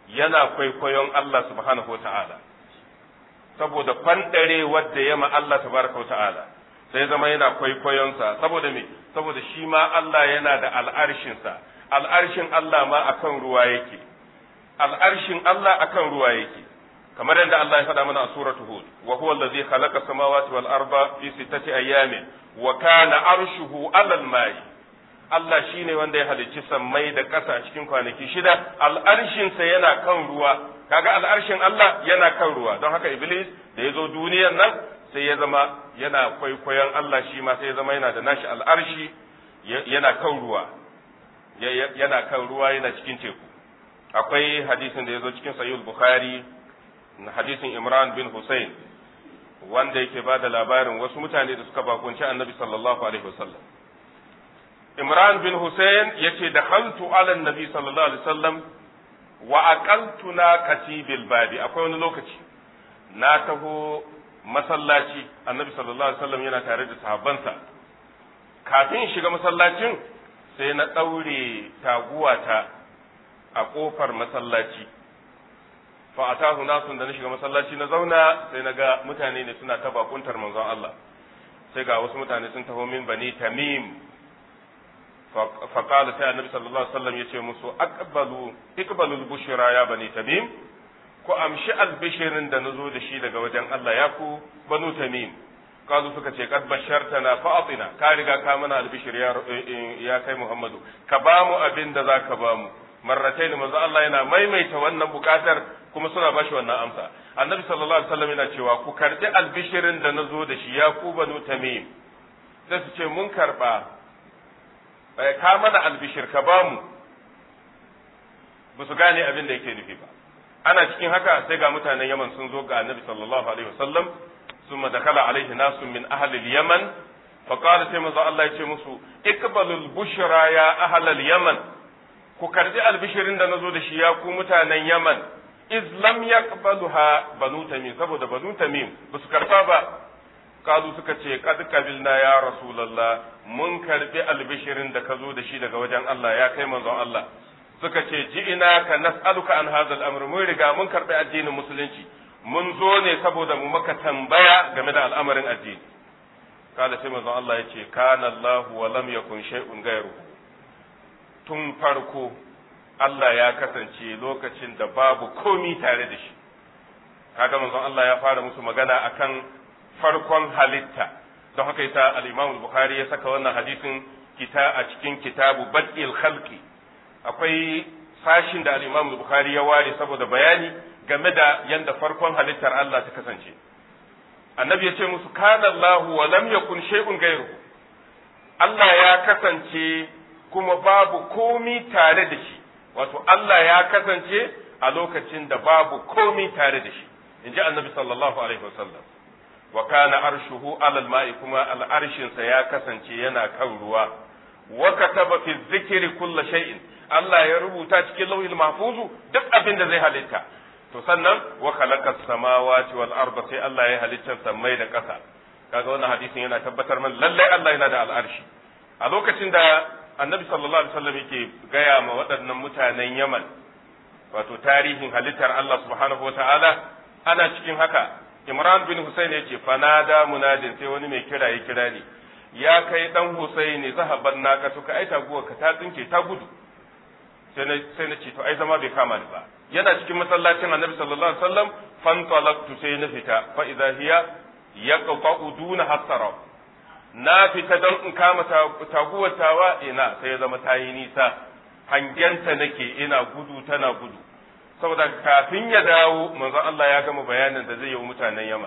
yana kwaikwayon Allah subhanahu wa ta'ala saboda kwandare wadda ya ma Allah tabaraka wa ta'ala sai zama yana kwaikwayonsa saboda me saboda shi ma Allah yana da al'arshinsa al'arshin Allah ma akan ruwa yake al'arshin Allah akan ruwa yake kamar yadda Allah ya faɗa mana a suratu Hud wa huwa allazi khalaqa samawati wal arda fi sittati ayyamin wa kana arshuhu alal ma'i Allah shine wanda ya halicci sammai da ƙasa cikin kwanaki shida al'arshinsa yana kan ruwa kaga al'arshin Allah yana kan ruwa don haka Iblis da ya zo duniyar nan sai ya zama yana kwaikwayon Allah shi ma sai ya zama yana da nashi al'arshi yana kan ruwa yana kan ruwa yana cikin teku akwai hadisin da ya zo cikin sahih bukhari hadisin Imran bin Hussein wanda yake ba da labarin wasu mutane da suka bakunci annabi sallallahu alaihi wasallam Imran bin Hussein yace da haltu ala nabi sallallahu alaihi wasallam wa aqaltu na katibil babi akwai wani lokaci na taho masallaci annabi sallallahu alaihi wasallam yana tare da sahabbansa kafin shiga masallacin sai na daure taguwata a kofar masallaci fa atahu nasun da na shiga masallaci na zauna sai na ga mutane ne suna ta bakuntar manzon Allah sai ga wasu mutane sun taho min bani tamim fa qala sai annabi sallallahu alaihi wasallam yace musu aqbalu iqbalu bushra ya bani tamim ku amshi albishirin da nazo da shi daga wajen Allah ya ku banu tamim kazu suka ce kad bashartana fa atina ka riga ka mana albishir ya ya kai Muhammadu ka ba mu abin da zaka ba mu marratai ne manzo Allah yana maimaita wannan bukatar kuma suna bashi wannan amsa annabi sallallahu alaihi wasallam yana cewa ku karbi albishirin da nazo da shi ya ku banu tamim sai su ce mun karba ka mana albishir ka ba mu ba su gane abin da yake nufi ba ana cikin haka sai ga mutanen Yaman sun zo ga annabi sallallahu alaihi wasallam ثم دخل عليه ناس من أهل اليمن فقال سيما الله يتي مسو اقبلوا البشرى يا أهل اليمن ku karbi albishirin da nazo da shi ya ku mutanen Yaman iz lam yaqbaluha banu tamim saboda banu tamim ba su karba ba kazu suka ce kad qabilna ya rasulullah mun karbi albishirin da ka zo da shi daga wajen Allah ya kai manzon Allah suka ce ji'ina ka nas'aluka an hadha al-amr mun riga mun karbi addinin musulunci mun zo ne saboda mu maka tambaya game da al'amarin addini kada sai manzon Allah ya ce kana Allah wa lam yakun shay'un ghayruhu tun farko Allah ya kasance lokacin da babu komi tare da shi kaga manzon Allah ya fara musu magana akan farkon halitta don haka yasa al-Imam al-Bukhari ya saka wannan hadisin kita a cikin kitabu bad'il khalqi akwai sashin da al-Imam al-Bukhari ya ware saboda bayani game da yanda farkon halittar Allah ta kasance annabi ya ce musu kana Allahu wa lam yakun shay'un ghayruhu Allah ya kasance kuma babu komi tare da shi wato Allah ya kasance a lokacin da babu komi tare da shi inji annabi sallallahu alaihi wasallam wa kana arshuhu alal ma'i kuma al'arshinsa ya kasance yana kan ruwa wa kataba fi dhikri kulli shay'in Allah ya rubuta cikin lauhil mahfuzu duk abin da zai halitta to sannan wa khalaqa samawati wal arda sai Allah ya halitta sammai da ƙasa kaga wannan hadisin yana tabbatar man lallai Allah yana da al'arshi a lokacin da annabi sallallahu alaihi wasallam yake gaya ma waɗannan mutanen Yaman wato tarihin halittar Allah subhanahu wataala ana cikin haka Imran bin Husayn ya ce fanada munadin sai wani mai kira ya kira ni ya kai dan Husaini zahaban naka to ka ai taguwa ka ta tsinke ta gudu sai na sai na ce to ai zama bai kama ni ba yana cikin masallacin Annabi sallallahu alaihi wasallam fantalaqtu sai na fita fa idza hiya yaqta'u duna hasara na fita don in kama taguwar tawa ina sai ya zama tayi nisa hangenta nake ina gudu tana gudu saboda kafin ya dawo manzon Allah ya gama bayanin da zai yi wa mutanen Yaman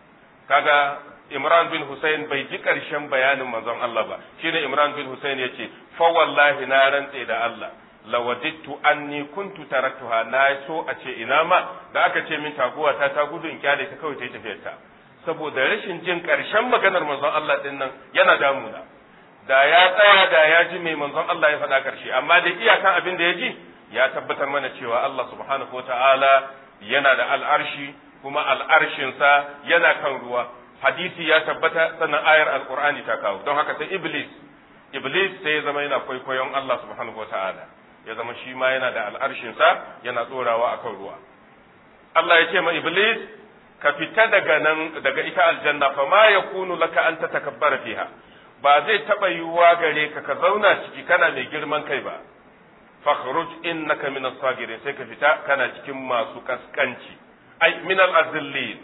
kaga Imran bin Hussein bai ji ƙarshen bayanin manzon Allah ba shine Imran bin Hussein ya ce fa wallahi na rantse da Allah lawadittu anni kuntu taraktuha na so a ce ina ma da aka ce min taguwa ta ta gudu in kyale ta kawai ta yi tafiyar ta saboda rashin jin ƙarshen maganar manzon Allah din nan yana damuna da ya tsaya da ya ji mai manzon Allah ya faɗa ƙarshe amma da iyakan abin da ya ji ya tabbatar mana cewa Allah subhanahu wa ta'ala yana da al'arshi kuma al'arshinsa yana kan ruwa hadisi ya tabbata sannan ayar alqur'ani ta kawo don haka sai iblis iblis sai ya zama yana kwaikwayon Allah subhanahu wa ta'ala ya zama shi ma yana da al'arshinsa yana tsorawa akan ruwa Allah ya ce ma iblis ka fita daga nan daga ita aljanna fa ma yakunu laka an tatakabbara fiha ba zai taba yiwuwa gare ka ka zauna ciki kana mai girman kai ba fakhruj innaka min as-sagirin sai ka fita kana cikin masu kaskanci ai min al-azillin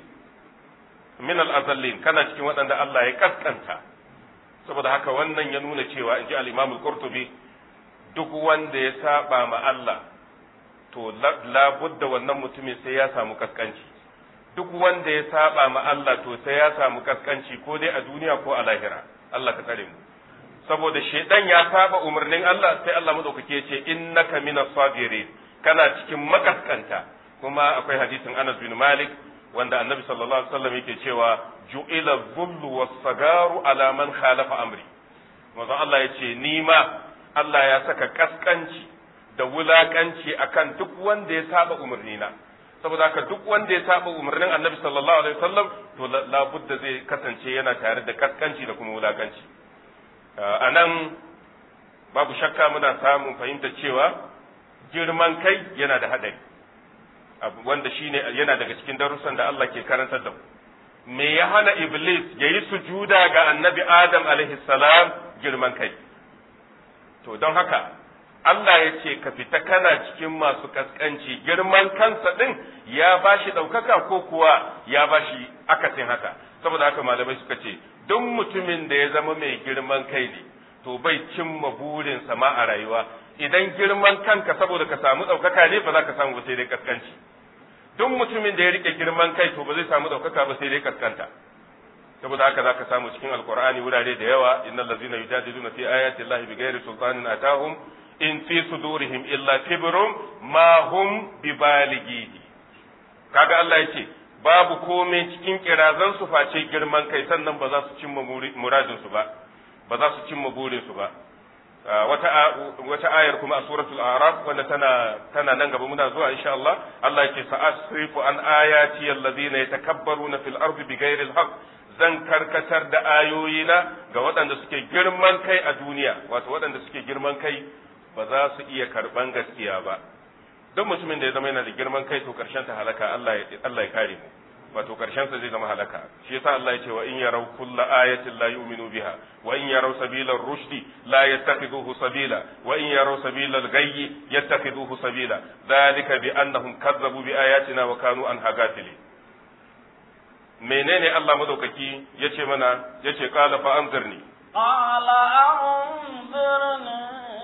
min al-azallin kana cikin waɗanda Allah ya kaskanta saboda haka wannan ya nuna cewa inji al-Imam al-Qurtubi duk wanda ya saba ma Allah to labudda wannan mutumin sai ya samu kaskanci duk wanda ya saba ma Allah to sai ya samu kaskanci ko dai a duniya ko a lahira Allah ka tsare mu saboda shedan ya saba umarnin Allah sai Allah madaukake ya ce innaka minas sabirin kana cikin makaskanta kuma akwai hadisin Anas bin Malik wanda Annabi sallallahu alaihi wasallam yake cewa ju'ila dhullu was-sagaru ala man khalafa amri manzo Allah ya ce ni ma Allah ya saka kaskanci da wulakanci akan duk wanda ya saba umarnina saboda haka duk wanda ya saba umarnin Annabi sallallahu alaihi wasallam to labudda zai kasance yana tare da kaskanci da kuma wulakanci a nan babu shakka muna samun fahimta cewa girman kai yana da haɗari wanda shine yana daga cikin darussan da Allah ke karantar da mu me ya hana iblis ya yi sujuda ga annabi adam alaihi salam girman kai to don haka Allah ya ce ka fita kana cikin masu kaskanci girman kansa ɗin ya bashi ɗaukaka ko kuwa ya bashi akasin haka saboda haka malamai suka ce duk mutumin da ya zama mai girman kai ne to bai cimma burinsa ma a rayuwa idan girman kanka saboda ka samu ɗaukaka ne ba za ka samu ba sai dai kaskanci duk mutumin da ya rike girman kai to ba zai samu ɗaukaka ba sai dai kaskanta saboda haka za ka samu cikin alkur'ani wurare da yawa innal ladzina yujadiluna fi ayati llahi bighairi sultanin atahum in fi sudurihim illa kibrun ma hum bibalighihi kaga Allah yace babu komai cikin kirazan su face girman kai sannan ba za su cimma muradin su ba ba za su cimma burin su ba wata wata ayar kuma a suratul a'raf wanda tana tana nan gaba muna zuwa insha Allah Allah yake sa'asrifu an ayati alladhina yatakabbaruna fil ardi bighairi alhaq zan karkatar da ayoyina ga waɗanda suke girman kai a duniya wato waɗanda suke girman kai ba za su iya karban gaskiya ba don mutumin da ya zama yana da girman kai to karshen ta halaka Allah ya Allah ya kare mu wato karshen sa zai zama halaka shi yasa Allah ya ce wa in yaraw kulla ayatin la yu'minu biha wa in yaraw sabila ar-rushdi la yattakhiduhu sabila wa in yaraw sabila al-ghayyi yattakhiduhu sabila dhalika bi annahum kazzabu bi ayatina wa kanu anha ghafilin menene Allah madaukaki yace mana yace qala fa anzirni qala anzirni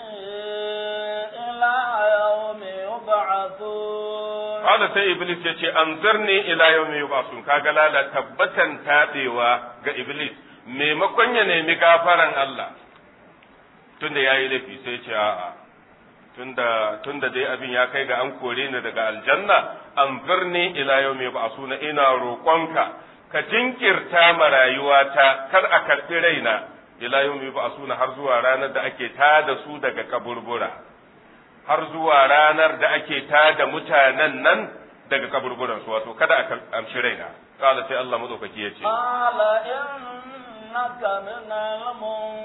ila yawmi yub'athun qala sai iblis yace anzirni ila yawmi yub'athun kaga lala tabbatan tabewa ga iblis maimakon ya nemi gafaran Allah tunda yayi laifi sai ce a'a tunda tunda dai abin ya kai ga an kore ni daga aljanna anzirni ila yawmi yub'athun ina roƙonka ka jinkirta ma rayuwata kar a karɓi raina ila yawmi yub'athun har zuwa ranar da ake tada su daga kaburbura har zuwa ranar da ake tada mutanen nan daga kaburburan su wato kada a amshi raina kala sai Allah madaukaki ya ce qala innaka minal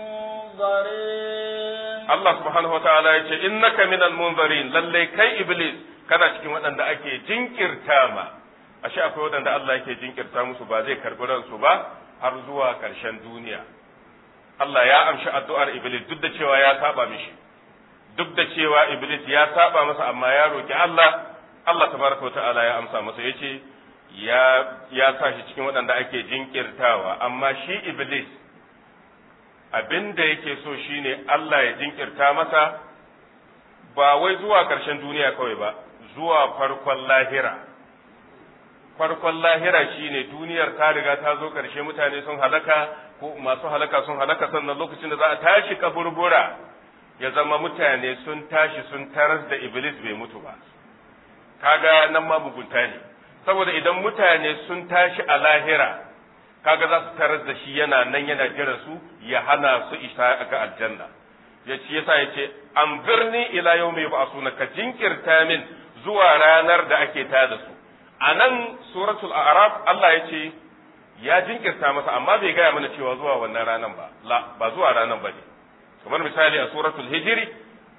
munzirin Allah subhanahu wa ta'ala ya ce innaka minal munzirin lalle kai iblis kana cikin waɗanda ake jinkirta ma ashe akwai waɗanda Allah yake jinkirta musu ba zai karɓi ransu ba har zuwa ƙarshen duniya Allah ya amshi addu'ar iblis duk da cewa ya saba mishi duk da cewa iblis ya saba masa amma ya roki Allah Allah tabaraka wa ta'ala ya amsa masa yace ya ya sa shi cikin waɗanda ake jinkirtawa amma shi iblis abin da yake so shine Allah ya jinkirta masa ba wai zuwa ƙarshen duniya kawai ba zuwa farkon lahira farkon lahira shine duniyar ta riga ta zo ƙarshe mutane sun halaka ko masu halaka sun halaka sannan lokacin da za a tashi kaburbura ya zama mutane sun tashi sun taras da iblis bai mutu ba kaga nan ma mugunta ne saboda idan mutane sun tashi a lahira kaga za su taras da shi yana nan yana jira su ya hana su isa ga aljanna ya ce yasa ya ce an birni ila yau mai ba'asuna ka jinkirta min zuwa ranar da ake tada su a nan suratul a'raf Allah ya ce ya jinkirta masa amma bai gaya mana cewa zuwa wannan ranar ba la ba zuwa ranar ba ne kamar misali a suratul hijiri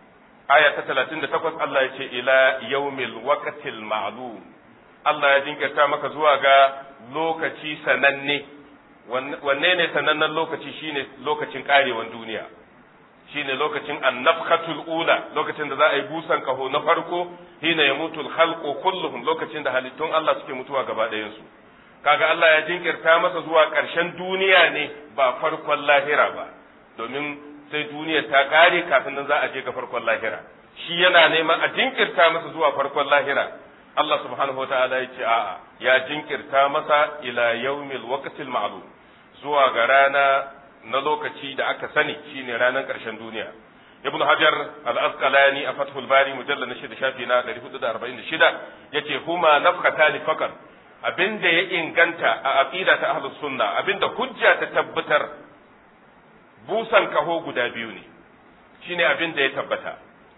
aya ta 38 Allah ya ce ila yaumil waqtil ma'lum Allah ya jinkirta maka zuwa ga lokaci sananne wanne ne sanannen lokaci shine lokacin karewan duniya shine lokacin annafkhatul ula lokacin da za a yi busan kaho na farko hina yamutul khalqu kulluhum lokacin da halittun Allah suke mutuwa gaba ɗayan su kaga Allah ya jinkirta masa zuwa ƙarshen duniya ne ba farkon lahira ba domin sai duniya ta ƙare kafin nan za a je ga farkon lahira shi yana neman a jinkirta masa zuwa farkon lahira Allah subhanahu wataala ya ce a'a ya jinkirta masa ila yaumil waqtil ma'lum zuwa ga rana na lokaci da aka sani shine ranar ƙarshen duniya ibnu hajar al-asqalani a fathul bari mujallal na shida shafi na 446 yace huma nafkatani faqat abinda ya inganta a aqida ta ahlus sunna abinda hujja ta tabbatar busan kaho guda biyu ne shine abinda ya tabbata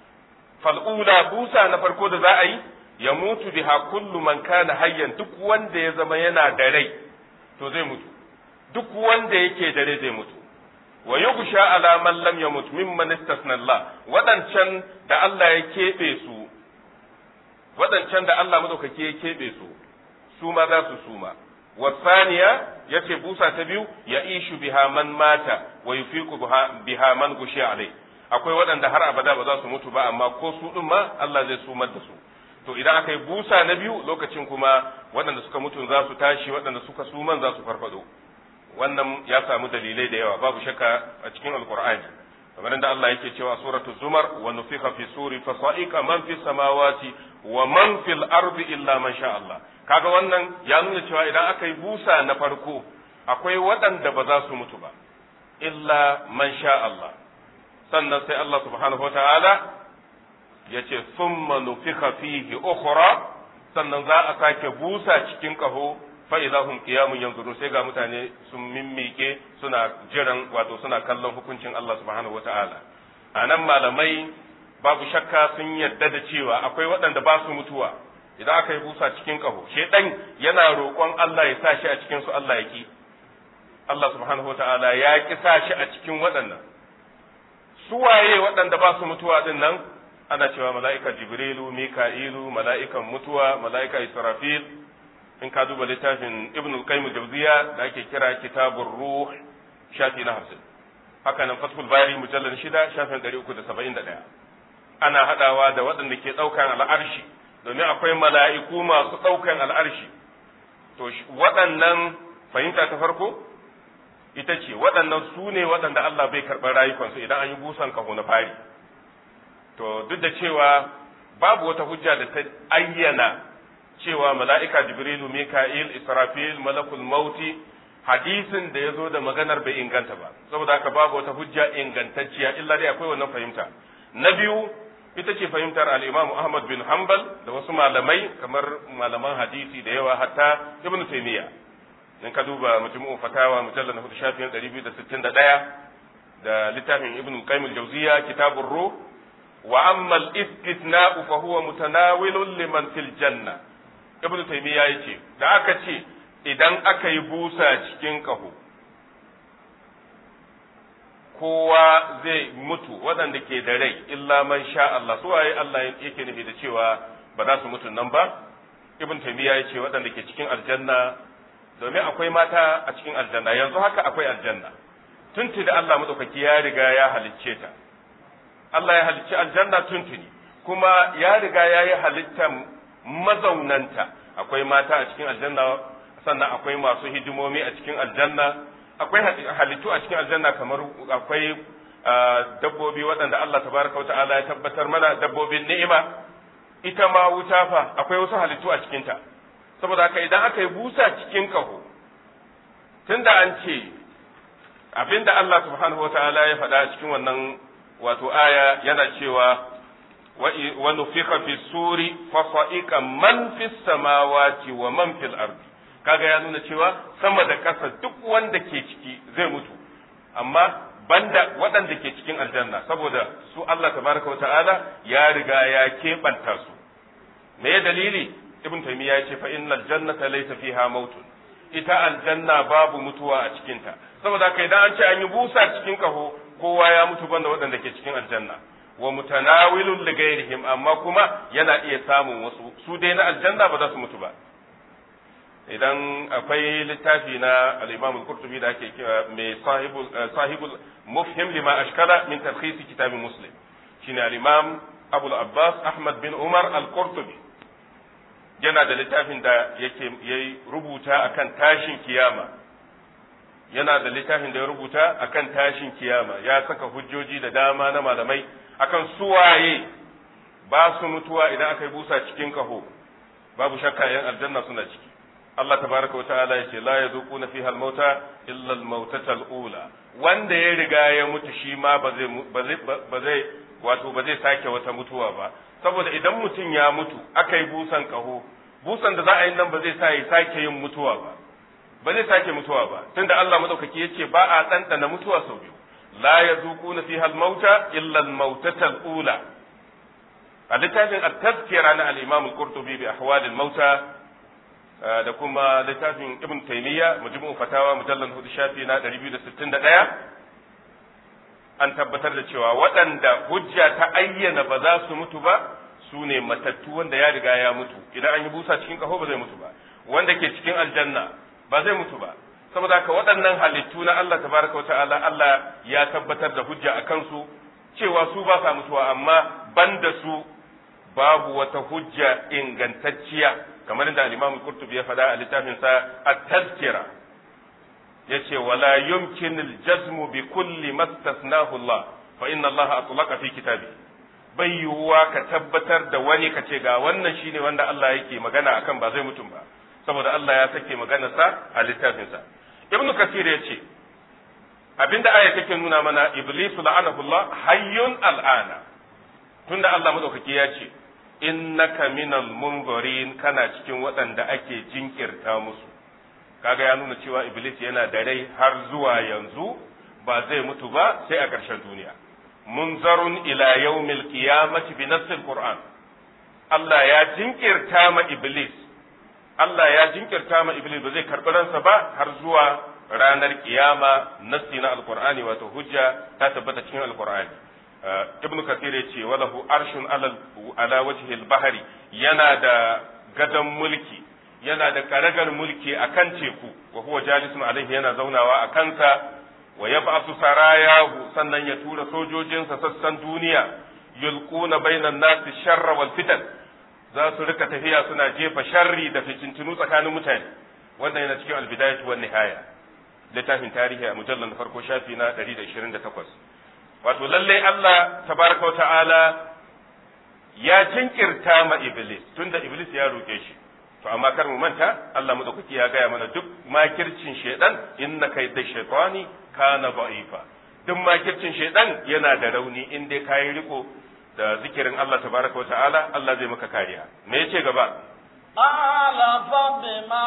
fal'ula busa na farko da za a yi ya mutu biha kullu man kana hayyan duk wanda ya zama yana da rai to zai mutu duk wanda yake da rai zai mutu wa yughsha ala man lam yamut mimman istasna Allah wadancan da Allah ya kebe su wadancan da Allah madaukake ya kebe su su ma za su suma wasaniya yace busa ta biyu ya ishu biha man mata wa yufiqu biha man gushi alai akwai waɗanda har abada ba za su mutu ba amma ko su din ma Allah zai sumar da su to idan aka yi busa na biyu lokacin kuma waɗanda suka mutu za su tashi waɗanda suka suman za su farfado wannan ya samu dalilai da yawa babu shakka a cikin alqur'ani kamar da Allah yake cewa suratul zumar wa nufikha fi suri fa sa'iqa man fi samawati wa man fil ardi illa man sha Allah kaga wannan ya nuna cewa idan aka yi busa na farko akwai waɗanda ba za su mutu ba illa man sha Allah sannan sai Allah subhanahu wataala ya ce summa nufikha fihi ukhra sannan za a sake busa cikin kaho fa idahum qiyamun yanzurun sai ga mutane sun mimmike suna jiran wato suna kallon hukuncin Allah subhanahu wataala anan malamai babu shakka sun yadda da cewa akwai waɗanda ba su mutuwa idan aka yi busa cikin kaho shedan yana roƙon Allah ya sa shi a cikin su Allah ya ki Allah subhanahu wataala ya ki sa shi a cikin waɗannan su waye waɗanda ba su mutuwa din nan ana cewa mala'ika jibrilu mika'ilu mala'ikan mutuwa mala'ika israfil in ka duba littafin ibn al-qayyim jawziya da ake kira kitabur ruh shafi na 50 haka nan fathul bari mujallal shida shafin 371 ana hadawa da waɗanda ke ɗaukan al'arshi domin akwai mala'iku masu ɗaukan al'arshi to waɗannan fahimta ta farko ita ce waɗannan su ne waɗanda Allah bai karɓar rayukansu idan an yi busan kaho na fari to duk da cewa babu wata hujja da ta ayyana cewa mala'ika jibrilu mika'il israfil malakul mauti hadisin da ya zo da maganar bai inganta ba saboda haka babu wata hujja ingantacciya illa dai akwai wannan fahimta na biyu ita ce fahimtar al-imam ahmad bin hanbal da wasu malamai kamar malaman hadisi da yawa hatta ibnu taymiya in ka duba majmu'u fatawa mujallal na hudu shafin 261 da littafin ibnu qayyim al-jawziya kitabur ruh wa amma al-istithna'u fa huwa mutanawilun liman fil janna ibnu taymiya yace da aka ce idan aka yi busa cikin kaho kowa zai mutu waɗanda ke da rai illa man sha Allah su waye Allah yake nufi da cewa ba za su mutu nan ba ibn taymiya yace waɗanda ke cikin aljanna domin akwai mata a cikin aljanna yanzu haka akwai aljanna tunti da Allah madaukaki ya riga ya halicce ta Allah ya halicci aljanna tuntuni kuma ya riga ya yi halittan mazaunanta akwai mata a cikin aljanna sannan akwai masu hidimomi a cikin aljanna akwai halittu a cikin aljanna kamar akwai dabbobi waɗanda Allah tabaraka wa ta'ala ya tabbatar mana dabbobin ni'ima ita ma wuta fa akwai wasu halittu a cikinta saboda haka idan aka yi busa cikin kaho tunda an ce abinda Allah subhanahu wa ta'ala ya faɗa cikin wannan wato aya yana cewa wa nufiqa fi suri fa sa'iqa man fis samawati wa man fil ardi kaga ya nuna cewa sama da ƙasa duk wanda ke ciki zai mutu amma banda waɗanda ke cikin aljanna saboda su Allah tabaraka wa ta'ala ya riga ya keɓanta su me dalili ibn taymiya ya ce fa innal jannata laysa fiha mautun ita aljanna babu mutuwa a cikinta saboda haka idan an ce an yi busa cikin kaho kowa ya mutu banda waɗanda ke cikin aljanna wa mutanawilun li ghairihim amma kuma yana iya samun wasu su dai na aljanna ba za su mutu ba idan akwai littafi na al-Imam al-Qurtubi da ake kira mai sahibul sahibul mufhim lima ashkala min talkhis kitab muslim shine al-Imam Abu al-Abbas Ahmad bin Umar al-Qurtubi yana da littafin da yake yayi rubuta akan tashin kiyama yana da littafin da ya rubuta akan tashin kiyama ya saka hujjoji da dama na malamai akan suwaye ba su mutuwa idan aka yi busa cikin kaho babu shakka yan aljanna suna ciki Allah tabaraka wa ta'ala yace la yazuquna fiha al-mauta illa al-mautata al-ula wanda ya riga ya mutu shi ma ba zai ba zai ba zai wato ba zai sake wata mutuwa ba saboda idan mutum ya mutu aka yi busan kaho busan da za a yi nan ba zai sa ya sake yin mutuwa ba ba zai sake mutuwa ba tunda Allah madaukaki yace ba a ɗanɗana mutuwa sau biyu la yazuquna fiha al-mauta illa al-mautata al-ula a littafin at-tazkira na al-Imam al-Qurtubi bi ahwal al-mauta da kuma littafin Ibn Taymiyyah majmu'u fatawa mujallal hudu shafi na 261 an tabbatar da cewa waɗanda hujja ta ayyana ba za su mutu ba su ne matattu wanda ya riga ya mutu idan an yi busa cikin kaho ba zai mutu ba wanda ke cikin aljanna ba zai mutu ba saboda haka waɗannan halittu na Allah tabaraka wa ta'ala Allah ya tabbatar da hujja a kansu cewa su ba sa mutuwa amma banda su babu wata hujja ingantacciya kamar da al-Imam Qurtubi ya faɗa a littafin sa At-Tazkira yace wala yumkin al-jazm bi kulli mastasnahu Allah fa inna Allah atlaqa fi kitabi bai yiwuwa ka tabbatar da wani ka ce ga wannan shine wanda Allah yake magana akan ba zai mutum ba saboda Allah ya sake maganarsa a littafinsa ibn kasir ya ce abinda aya take nuna mana iblis la'anahullah hayyun al'ana tunda Allah madaukaki ya ce innaka minal munzirin kana cikin waɗanda ake jinkirta musu kaga ya nuna cewa iblis yana da rai har zuwa yanzu ba zai mutu ba sai a ƙarshen duniya munzarun ila yawmil qiyamati bi nassil qur'an Allah ya jinkirta ma iblis Allah ya jinkirta ma Iblis ba zai karɓi ransa ba har zuwa ranar kiyama nassi na alqur'ani wato hujja ta tabbata cikin alqur'ani ibn kathir ya ce walahu arshun ala wajhi al-bahri yana da gadon mulki yana da karagar mulki akan teku wa huwa jalisun alaihi yana zaunawa a kansa wa yab'athu sarayahu sannan ya tura sojojinsa sassan duniya yulquna bainan nasi sharra wal fitan za su rika tafiya suna jefa sharri da fitintunu tsakanin mutane wannan yana cikin albidayatu wan nihaya littafin tarihi a mujallar na farko shafi na 128 wato lalle Allah tabaraka wa ta'ala ya jinkirta ma iblis tunda iblis ya roke shi to amma kar mu manta Allah madaukaki ya gaya mana duk makircin shedan inna kayda shaytani kana da'ifa duk makircin shedan yana da rauni in dai kayi riko da zikirin Allah tabaraka wa ta'ala Allah zai maka kariya me yace gaba قال فبما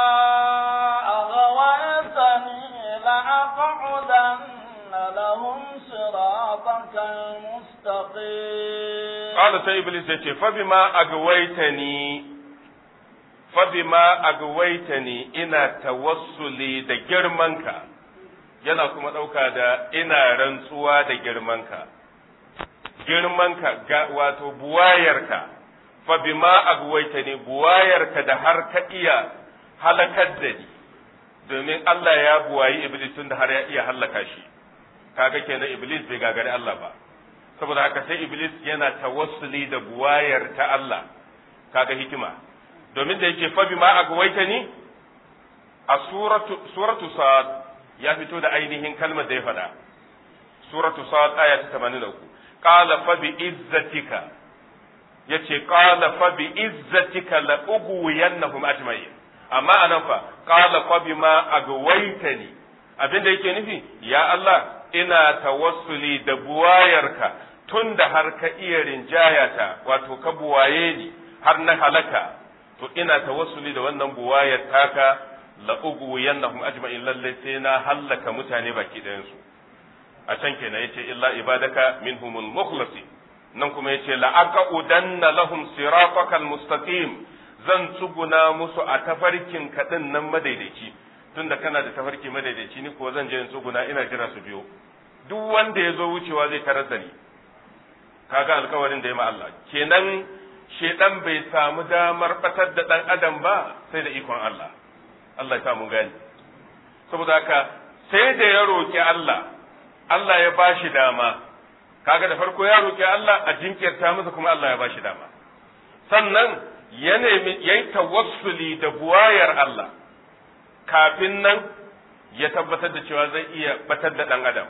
أغويتني لأقعدن لهم صراطك المستقيم قال سي إبليس yace فبما أغويتني فبما أغويتني ina tawassuli da girmanka yana kuma ɗauka da ina rantsuwa da girmanka girmanka ga wato buwayarka fa bima agwaita ne buwayarka da har ka iya halakar da ni domin Allah ya buwayi iblis tun da har ya iya halaka shi kaga kenan iblis bai gagari Allah ba saboda haka sai iblis yana tawassuli da buwayar ta Allah kaga hikima domin da yake fa bima agwaita ni a suratu suratu sad ya fito da ainihin kalmar da ya faɗa suratu sad aya ta 83 qala fa bi izzatika yace qala fa bi izzatika la ughwiyannahum ajma'in amma anan fa qala fa bima agwaytani abinda yake nufi ya Allah ina tawassuli da buwayarka tunda har ka iya rinjayata wato ka buwaye ni har na halaka to ina tawassuli da wannan buwayar taka la ughwiyannahum ajma'in lalle sai na hallaka mutane baki ɗayan su a can kenan yace illa ibadaka minhumul mukhlasin nan kuma yace la aqudanna lahum siratakal mustaqim zan tsuguna musu a tafarkin kadin nan madaidaici tunda kana da tafarki madaidaici ni ko zan je in tsuguna ina jira su biyo duk wanda ya zo wucewa zai tarar da ni kaga alkawarin da ya ma Allah kenan shedan bai samu damar batar da dan adam ba sai da ikon Allah Allah ya samu gani saboda haka sai da ya roki Allah Allah ya bashi dama kaga da farko ya roki Allah a jinkirta masa kuma Allah ya bashi dama sannan ya nemi yayi tawassuli da buwayar Allah kafin nan ya tabbatar da cewa zai iya batar da dan adam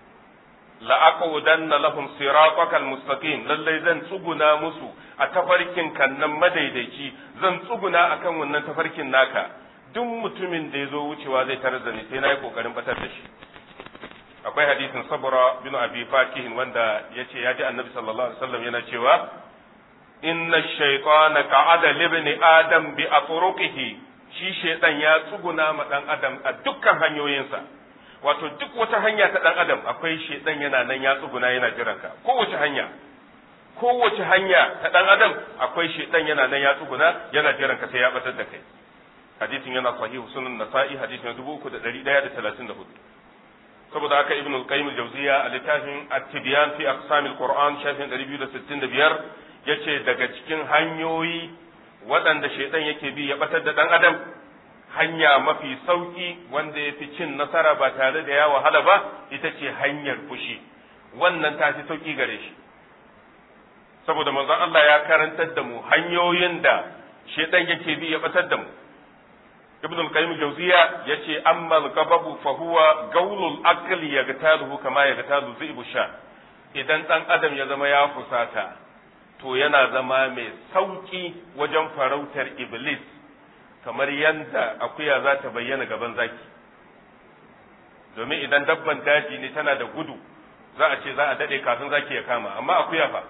la'aqudanna lahum siratakal mustaqim lallai zan tsuguna musu a tafarkin kannan madaidaici zan tsuguna akan wannan tafarkin naka duk mutumin da ya zo wucewa zai tarar da ni sai na yi kokarin batar da shi akwai hadisin sabra bin abi fakihin wanda ya ce ya ji annabi sallallahu alaihi wasallam yana cewa inna shaytana qa'ada libni adam bi atruqihi shi shaytan ya tsuguna ma dan adam a dukkan hanyoyinsa wato duk wata hanya ta dan adam akwai shaytan yana nan ya tsuguna yana jiran ka kowace hanya kowace hanya ta dan adam akwai shaytan yana nan ya tsuguna yana jiran ka sai ya batar da kai hadisin yana sahihu sunan nasa'i hadisin 3134 saboda haka ibnu al-qayyim al-jawziya a littafin at-tibyan fi aqsam al-qur'an shafin 265 yace daga cikin hanyoyi waɗanda shaitan yake bi ya batar da dan adam hanya mafi sauki wanda ya fi cin nasara ba tare da ya wahala ba ita ce hanyar fushi wannan ta fi sauki gare shi saboda manzon Allah ya karantar da mu hanyoyin da shaitan yake bi ya batar da mu ibn al-qayyim jawziya yace amma al-gababu fa huwa gawlul aqli yagtaluhu kama yagtalu zibu sha idan dan adam ya zama ya fusata to yana zama mai sauki wajen farautar iblis kamar yanda akuya za ta bayyana gaban zaki domin idan dabban daji ne tana da gudu za a ce za a dade kafin zaki ya kama amma akuya fa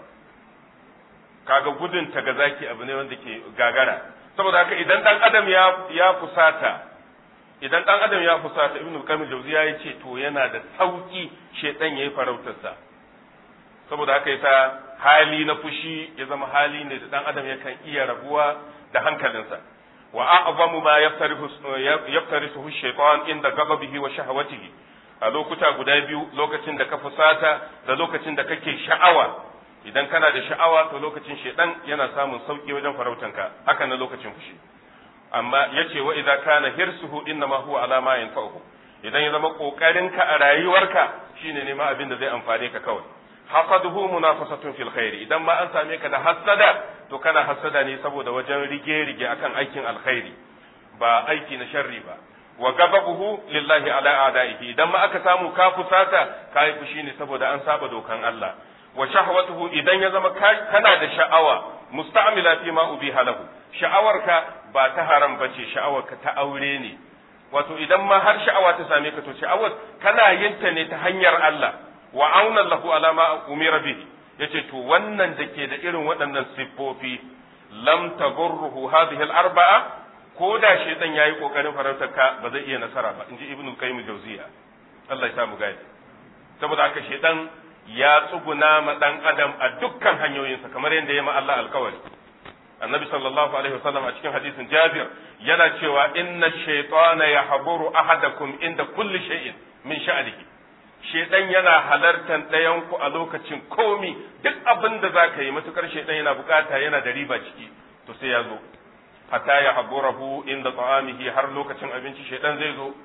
kaga gudun ta ga zaki abu ne wanda ke gagara saboda haka idan dan adam ya ya fusata idan dan adam ya fusata ibnu qayyim jawziya ya ce to yana da sauki shedan yayi farautar sa saboda haka yasa hali na fushi ya zama hali ne da dan adam yakan iya rabuwa da hankalinsa wa a'zamu ma yaftarihu yaftarihu shaytan inda ghadabihi wa shahawatihi a lokuta guda biyu lokacin da ka fusata da lokacin da kake sha'awa idan kana da sha'awa to lokacin shedan yana samun sauki wajen farautanka haka na lokacin fushi amma yace wa idza kana hirsuhu inna ma huwa ala ma yanfa'uhu idan ya zama kokarinka a rayuwarka shine ne ma abin da zai amfane ka kawai hasaduhu munafasatun fil khairi idan ma an same ka da hasada to kana hasada ne saboda wajen rige rige akan aikin alkhairi ba aiki na sharri ba wa gababuhu lillahi ala a'da'ihi idan ma aka samu ka fusata kai fushi ne saboda an saba dokan Allah wa shahwatuhu idan ya zama kana da sha'awa musta'mila fi ma ubiha lahu sha'awarka ba ta haram bace sha'awarka ta aure ne wato idan ma har sha'awa ta same ka to sha'awar kana yin ta ne ta hanyar Allah wa auna lahu ala ma umira bihi yace to wannan da ke da irin waɗannan siffofi lam tagurruhu hadhihi al-arba'a ko da shaytan yayi kokarin farautar ka ba zai iya nasara ba inji ibnu qayyim jawziya Allah ya samu gadi saboda haka shaytan ya tsuguna ma dan adam a dukkan hanyoyinsa kamar yadda ya ma Allah alkawari annabi sallallahu alaihi wasallam a cikin hadisin jabir yana cewa inna shaytana yahburu ahadakum inda kulli shay'in min sha'nihi shaytan yana halartar ɗayan ku a lokacin komi duk abin da zaka yi matukar shaytan yana bukata yana da riba ciki to sai ya zo hatta yahburahu inda ta'amihi har lokacin abinci shaytan zai zo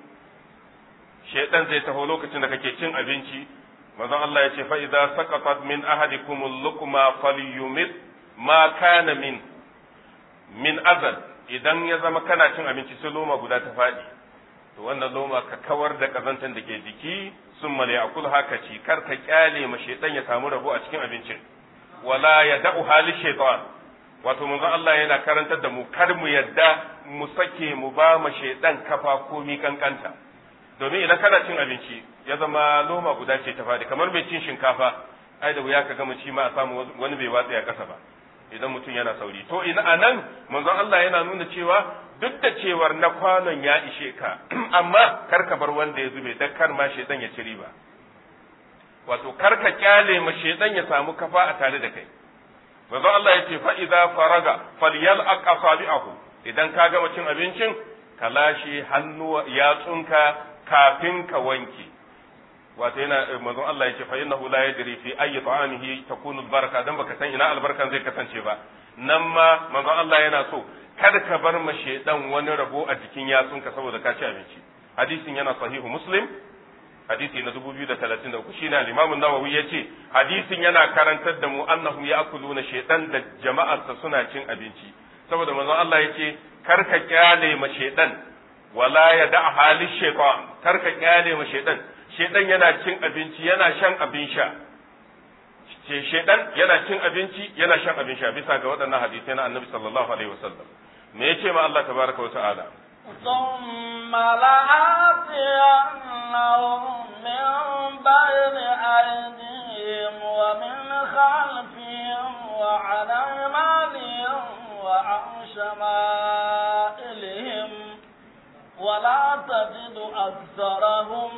shaytan zai taho lokacin da kake cin abinci manzon Allah ya ce fa idza saqatat min ahadikum al-luqma falyumit ma kana min min azal idan ya zama kana cin abinci sai loma guda ta faɗi to wannan loma ka kawar da kazantan da ke jiki sun male akul haka ci kar ka kyale ma shaitan ya samu rabo a cikin abincin wala ya da'u hali shaitan wato manzon Allah yana karantar da mu kar mu yadda mu sake mu ba ma shaitan kafa komi kankanta domin idan kana cin abinci ya zama loma guda ce ta faɗi kamar mai cin shinkafa ai da wuya ka gama ci ma a samu wani bai watsa ya kasa ba idan mutum yana sauri to ina anan manzon Allah yana nuna cewa duk da cewar na kwanon ya ishe ka amma kar ka bar wanda ya zube dan kar ma shedan ya ci riba wato kar ka kyale ma shedan ya samu kafa a tare da kai manzon Allah ya ce fa idza faraga falyal aqsabi'ahu idan ka gama cin abincin ka lashe hannu yatsunka kafin ka wanke wato yana manzon Allah yake fa innahu la yadri fi ayyi ta'amihi takunu albaraka dan baka san ina albarkan zai kasance ba nan ma manzon Allah yana so kada ka bar ma shedan wani rabo a jikin yatsunka saboda ka ci abinci hadisin yana sahihu muslim hadisi na 2033 shine al-Imam an-Nawawi yace hadisin yana karantar da mu annahum ya'kuluna shaytan da jama'arsa suna cin abinci saboda manzon Allah yace kar ka kyale ma shaytan wala ya da hali shaytan kar ka kyale ma shaytan shaytan yana cin abinci yana shan abin sha ce shaytan yana cin abinci yana shan abin sha bisa ga waɗannan hadisai na Annabi sallallahu alaihi wasallam me yace ma Allah tabaraka wa ta'ala ثم لآتينهم من بين أيديهم ومن خلفهم وعن أيمانهم وعن شمائلهم ولا تجد أكثرهم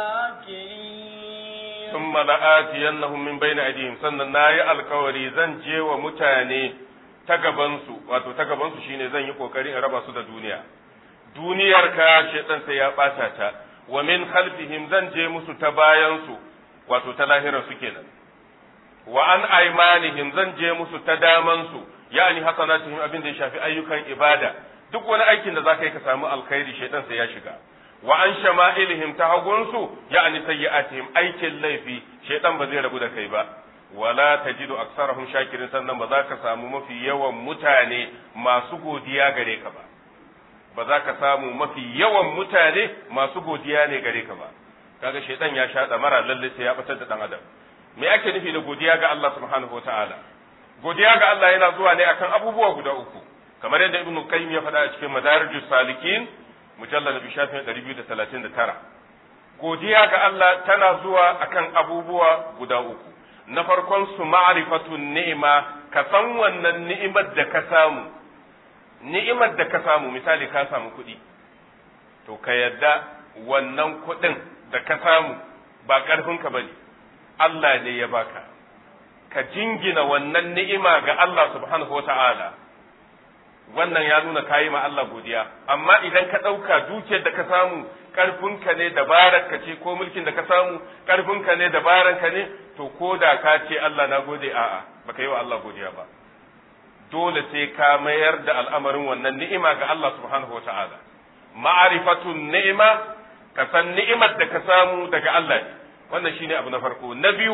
شاكرين ثم لآتينهم من بين أيديهم sannan nayi alkawari zan je wa mutane ta gabansu wato ta gabansu shine zan yi kokari in raba su da duniya duniyar ka shaitan sai ya ɓata ta wa min khalfihim zan je musu ta bayansu wato ta lahirar su kenan wa an aimanihim zan je musu ta damansu ya'ani hasanatihim abin da ya shafi ayyukan ibada duk wani aikin da zaka yi ka samu alkhairi shaitan sai ya shiga wa an shama'ilihim ta hagunsu ya'ani sayyi'atihim aikin laifi shaitan ba zai rabu da kai ba wala tajidu aksarahum shakirin sannan ba za ka samu mafi yawan mutane masu godiya gare ka ba ba za ka samu mafi yawan mutane masu godiya ne gare ka ba kaga shaitan ya sha mara lalle sai ya batar da dan adam me ake nufi da godiya ga Allah subhanahu wataala godiya ga Allah yana zuwa ne akan abubuwa guda uku kamar yadda ibnu qayyim ya faɗa a cikin madarijus salikin mujallal bi shafin 239 godiya ga Allah tana zuwa akan abubuwa guda uku na farkon su ma'rifatun ni'ima ka san wannan ni'imar da ka samu ni'imar da ka samu misali ka samu kuɗi to ka yadda wannan kuɗin da ka samu ba ƙarfinka ba ne Allah ne ya baka ka jingina wannan ni'ima ga Allah subhanahu wa ta'ala wannan ya nuna ka yi ma Allah godiya amma idan ka ɗauka dukiyar da ka samu ƙarfinka ne dabararka ce ko mulkin da ka samu ƙarfinka ne dabararka ne to ko da ka ce Allah na gode a'a baka yi wa Allah godiya ba dole sai ka mayar da al'amarin wannan ni'ima ga Allah subhanahu wa ta'ala. Ma'arifatun ni'ima, ka san ni'imar da ka samu daga Allah ne, wannan shi ne abu na farko. Na biyu,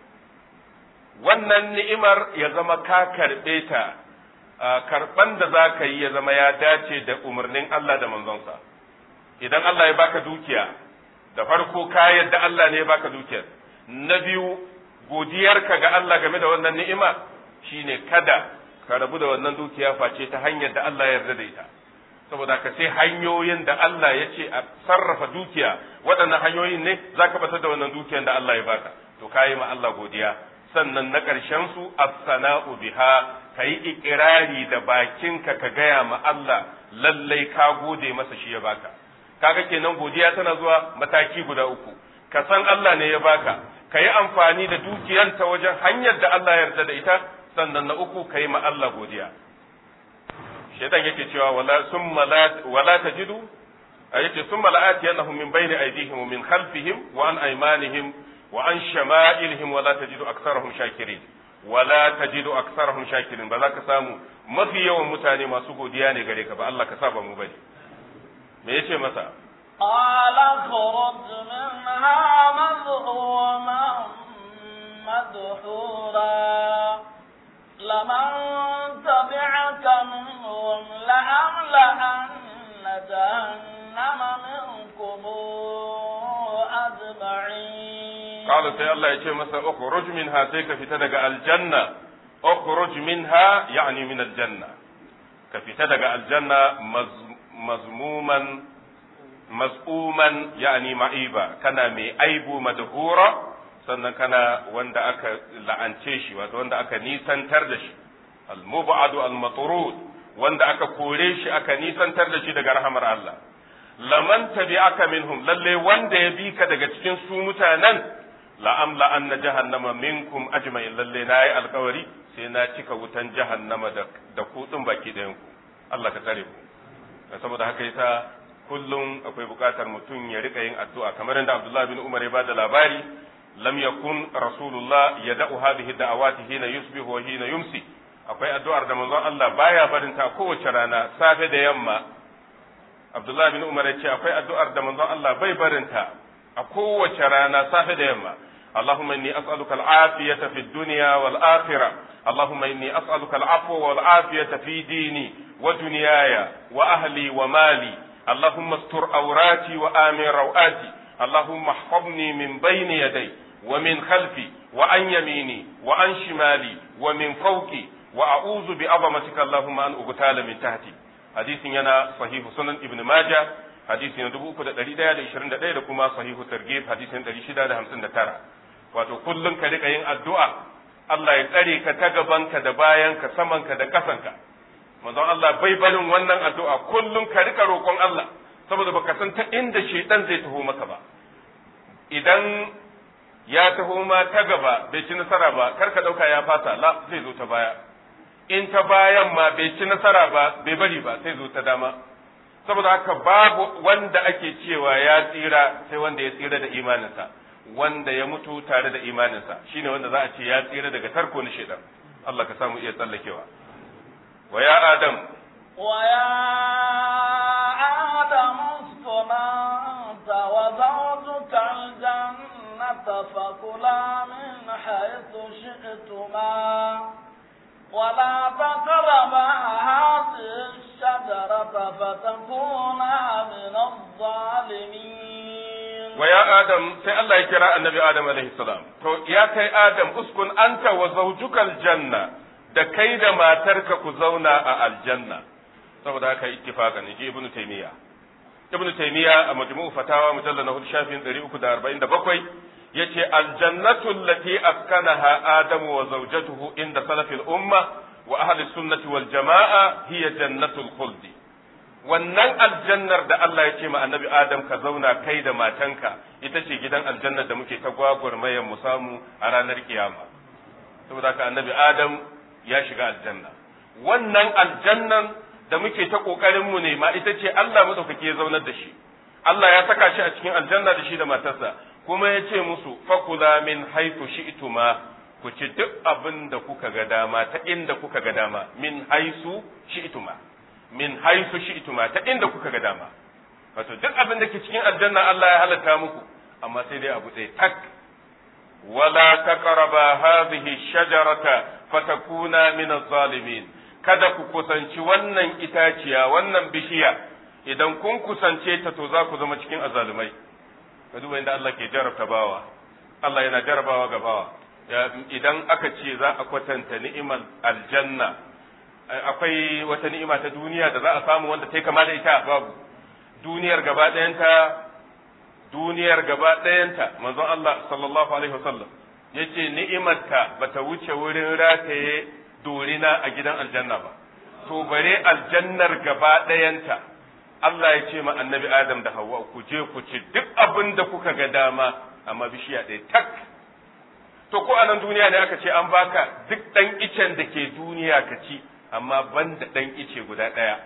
wannan ni'imar ya zama ka karɓe ta, karɓan da za ka yi ya zama ya dace da umarnin Allah da manzonsa. Idan Allah ya baka dukiya, da farko ka yadda Allah ne ya baka dukiyar. Na biyu, godiyarka ga Allah game da wannan ni'ima shine kada ka rabu da wannan dukiya face ta hanyar da Allah ya yarda da ita saboda ka sai hanyoyin da Allah ya ce a sarrafa dukiya waɗannan hanyoyin ne za ka batar da wannan dukiyar da Allah ya baka to ka yi ma Allah godiya sannan na ƙarshen su as-sana'u biha ka yi ikirari da bakinka ka gaya ma Allah lallai ka gode masa shi ya baka kaga kenan godiya tana zuwa mataki guda uku ka san Allah ne ya baka ka yi amfani da dukiyar ta wajen hanyar da Allah ya yarda da ita sannan na uku ka yi ma Allah godiya shaitan yake cewa wala summa la wala tajidu yace summa la atiyannahum min bayni aydihim wa min khalfihim wa an aymanihim wa an shama'ilihim wala tajidu aktsarahum shakirin wala tajidu aktsarahum shakirin ba za ka samu mafi yawan mutane masu godiya ne gare ka ba Allah ka saba mu bane me yace masa قال اخرج منها مذءوما مدحورا لمن تبعك منهم لأملأن جهنم منكم أجمعين قال سي الله يجي مسا اخرج منها سيك في تدق الجنة اخرج منها يعني من الجنة كفي تدق الجنة مزموما مزؤوما يعني معيبا كان مي أيبو مدهورا sannan kana wanda aka la'ance shi wato wanda aka nisantar da shi al-mub'adu al-matrud wanda aka kore shi aka nisantar da shi daga rahamar Allah laman tabi'aka minhum lalle wanda ya bi ka daga cikin su mutanen la amla anna jahannama minkum ajma'in lalle nayi alkawari sai na cika wutan jahannama da da kudin baki ɗayan ku Allah ka tsare ku saboda haka yasa kullum akwai bukatar mutum ya rika yin addu'a kamar yadda Abdullah bin Umar ya bada labari lam yakun rasulullah yada'u hadhihi da'awati hina yusbihu wa hina yumsi akwai addu'ar da manzon Allah baya barin ta kowace rana safe da yamma Abdullah bin Umar ya ce akwai addu'ar da manzon Allah bai barin ta a kowace rana safe da yamma اللهم إني أسألك العافية في الدنيا والآخرة اللهم إني أسألك العفو والعافية في ديني ودنياي وأهلي ومالي اللهم استر أوراتي وآمن روآتي اللهم احفظني من بين يدي ومن خلفي وعن يميني وعن شمالي ومن فوقي وأعوذ بعظمتك اللهم أن أغتال من تحتي حديث ينا صحيح سنن ابن ماجه حديث يدبو كده دليل da 21 da kuma sahihu targhib hadisin 659 wato kullum ka rika yin addu'a Allah ya tsare ka ta gabanka da bayanka samanka da kasanka manzon Allah bai barin wannan addu'a kullum ka rika roƙon Allah saboda baka san ta inda shedan zai taho maka ba idan ya taho ma ta gaba bai ci nasara ba kar ka dauka ya fasa la zai zo ta baya in ta bayan ma bai ci nasara ba bai bari ba sai zo ta dama saboda haka babu wanda ake cewa ya tsira sai wanda ya tsira da imaninsa wanda ya mutu tare da imaninsa shine wanda za a ce ya tsira daga tarko na shedan Allah ka samu iya tsallakewa wa ya adam wa ya adam uskunanta wa zawjuka aljannata fakula min haythu shi'tuma ولا تقربا هذه الشجرة فتكونا من الظالمين ويا آدم سي الله يكرا النبي آدم عليه السلام تو يا كي آدم اسكن أنت وزوجك الجنة da kai da matarka ku zauna a aljanna saboda haka ittifaqan ji ibnu taymiya ibnu taymiya a majmu'u fatawa mujallal na hudu shafin 347 yace aljannatu allati askanaha adamu wa zawjatuhu inda salafil umma wa ahli sunnati wal jamaa hiya jannatul khuldi wannan aljannar da Allah ya ce ma annabi Adam ka zauna kai da matanka ita ce gidan aljannar da muke ta gwagwarmayar mu samu a ranar kiyama saboda haka annabi Adam ya shiga aljanna wannan aljannan da muke ta kokarin mu ne ma ita ce Allah madaukake ya zaunar da shi Allah ya saka shi a cikin aljanna da shi da matarsa kuma ya ce musu fakula min haifu shi'tuma ku ci duk abin da kuka ga dama ta inda kuka ga dama min haisu shi'tuma min haisu shi'tuma ta inda kuka ga dama wato duk abin da ke cikin aljanna Allah ya halatta muku amma sai dai abu ɗaya tak wala taqraba hadhihi shajarata fatakuna min az-zalimin kada ku kusanci wannan itaciya wannan bishiya idan kun kusance ta to za ku zama cikin azalumai ka duba inda Allah ke jarabta bawa Allah yana jarabawa ga bawa idan aka ce za a kwatanta ni'imar aljanna akwai wata ni'ima ta duniya da za a samu wanda ta kama da ita babu duniyar gaba ɗayanta duniyar gaba ɗayanta manzon Allah sallallahu alaihi wasallam yace ni'imarta bata wuce wurin rataye dorina a gidan aljanna ba to bare aljannar gaba ɗayanta Allah ya ce ma annabi Adam da Hawwa ku je ku ci duk abin da kuka ga dama amma bishiya ɗaya tak to ko a nan duniya ne aka ce an baka duk ɗan icen da ke duniya ka ci amma ban da ɗan ice guda ɗaya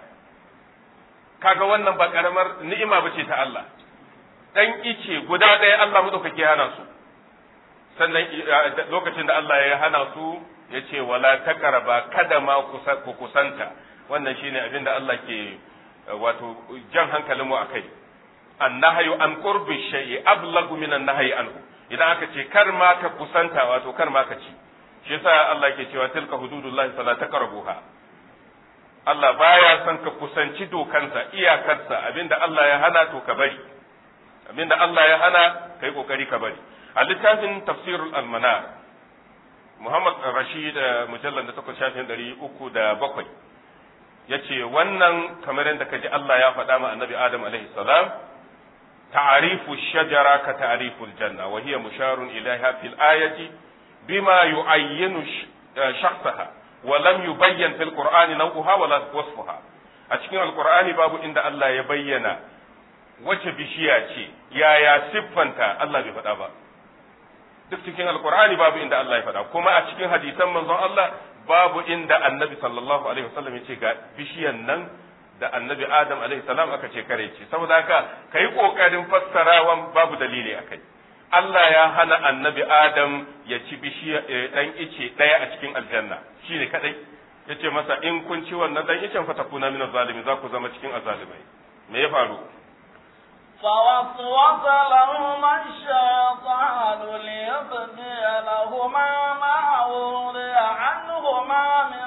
kaga wannan ba ƙaramar ni'ima ba ce ta Allah ɗan ice guda ɗaya Allah maɗaukaki hana su sannan lokacin da Allah ya hana su ya ce wala taqraba kada ma ku kusanta wannan shine abin da Allah ke wato jan hankalin mu akai annahyu an qurbi shay'i ablagu min annahyi anhu idan aka ce kar ma ka kusanta wato kar ma ka ci shi yasa Allah yake cewa tilka hududullahi fala taqrabuha Allah baya son ka kusanci dokansa iyakarsa abinda Allah ya hana to ka bari abinda Allah ya hana kai kokari ka bari a littafin tafsirul almanar Muhammad Rashid mujallal da takwas shafin ɗari uku da bakwai ya ce wannan kamar yadda ka ji Allah ya faɗa ma annabi Adam alaihi salam ta'arifu shajara ka ta'arifu aljanna wa hiya musharun ilaiha fil ayati bima yu'ayyinu shakhsaha wa lam yubayyan fil qur'ani naw'uha wa wasfuha a cikin alqur'ani babu inda Allah ya bayyana wace bishiya ce yaya siffanta Allah bai faɗa ba duk cikin alqur'ani babu inda Allah ya faɗa kuma a cikin hadisan manzon Allah babu inda annabi sallallahu alaihi wasallam ya ce ga bishiyan nan da annabi adam alaihi salam aka ce kare ci saboda haka kai kokarin fassarawan babu dalili akai Allah ya hana annabi adam ya ci bishiya dan ice daya a cikin aljanna shine kadai yace masa in kun ci wannan dan icen fa takuna min zalimin za ku zama cikin azalimai me ya faru فوسوس لهما الشيطان ليبدي لهما ما وري عنهما من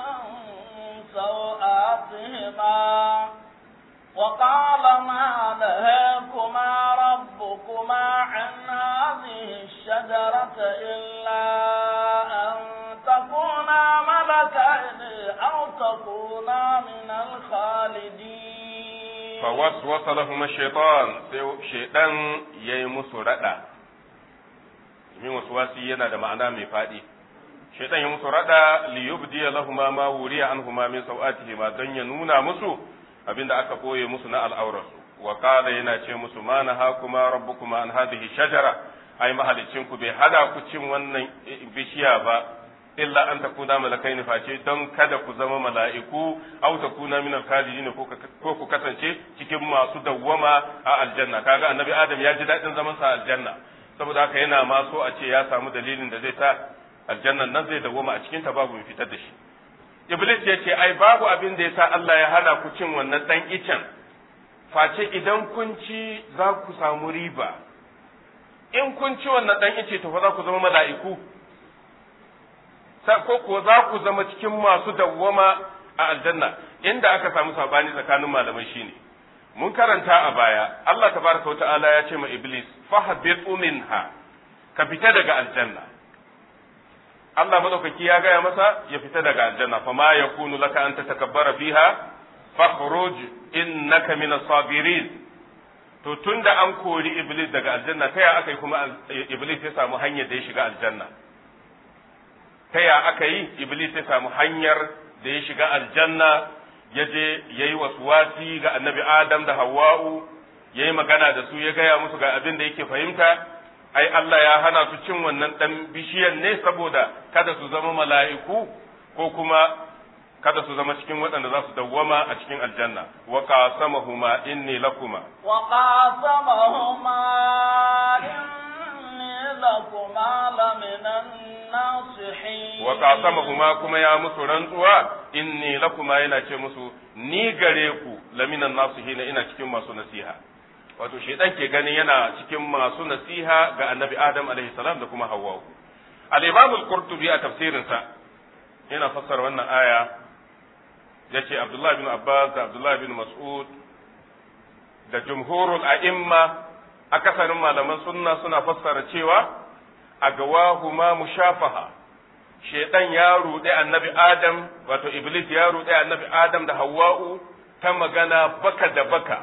سوآتهما وقال ما نهاكما ربكما عن هذه الشجرة إلا أن تكونا ملكين أو تكونا من الخالدين فوسوس لهما الشيطان شيطان يمس ردا min waswasi yana da ma'ana mai faɗi shaitan ya musu rada li yubdi lahuma ma wuriya anhuma min sawatihima don ya nuna musu abinda aka koye musu na al'aurarsu wa qala yana ce musu ma nahakuma rabbukuma an hadhihi shajara ai mahalicin ku bai hada ku cin wannan bishiya ba illa an takuna malakaini face don kada ku zama mala'iku aw takuna min al-khalidin ko ku kasance cikin masu dawwama a aljanna kaga annabi adam ya ji dadin zaman sa aljanna saboda haka yana ma so a ce ya samu dalilin da zai sa aljannan nan zai dawwama a cikin ta babu mai fitar da shi iblis ya ce ai babu abin da yasa Allah ya hana ku cin wannan dan icen face idan kun ci za ku samu riba in kun ci wannan dan ice to fa za ku zama mala'iku ko ko za ku zama cikin masu dawwama a aljanna inda aka samu sabani tsakanin malamai shine mun karanta a baya Allah tabaraka wa ta'ala ya ce ma iblis fahbitu minha ka fita daga aljanna Allah madaukaki ya gaya masa ya fita daga aljanna fa ma yakunu laka an tatakabbara fiha fakhruj innaka min as-sabirin to tunda an kori iblis daga aljanna ta ya aka yi kuma iblis ya samu hanyar da ya shiga aljanna ta ya aka yi iblis ya samu hanyar da ya shiga aljanna ya je ya yi wasuwasi ga annabi adam da hawa'u ya yi magana da su ya gaya musu ga abin da yake fahimta ai Allah ya hana su cin wannan ɗan bishiyan ne saboda kada su zama mala'iku ko kuma kada su zama cikin waɗanda za su dawwama a cikin aljanna wa qasamahuma inni lakuma wa qasamahuma inni lakuma laminan nasihin wa qasamahuma kuma ya musu rantsuwa inni lakuma yana ce musu ni gare ku laminan nasihin ina cikin masu nasiha wato shaidan ke ganin yana cikin masu nasiha ga annabi adam alaihi salam da kuma hawwa al-imam al-qurtubi a tafsirinsa yana fassara wannan aya yace abdullahi bin abbas da abdullahi bin mas'ud da jumhurul a'imma akasarin malaman sunna suna fassara cewa a gawahuma mushafaha shaidan ya ruɗe annabi adam wato iblis ya ruɗe annabi adam da hawwa'u ta magana baka da baka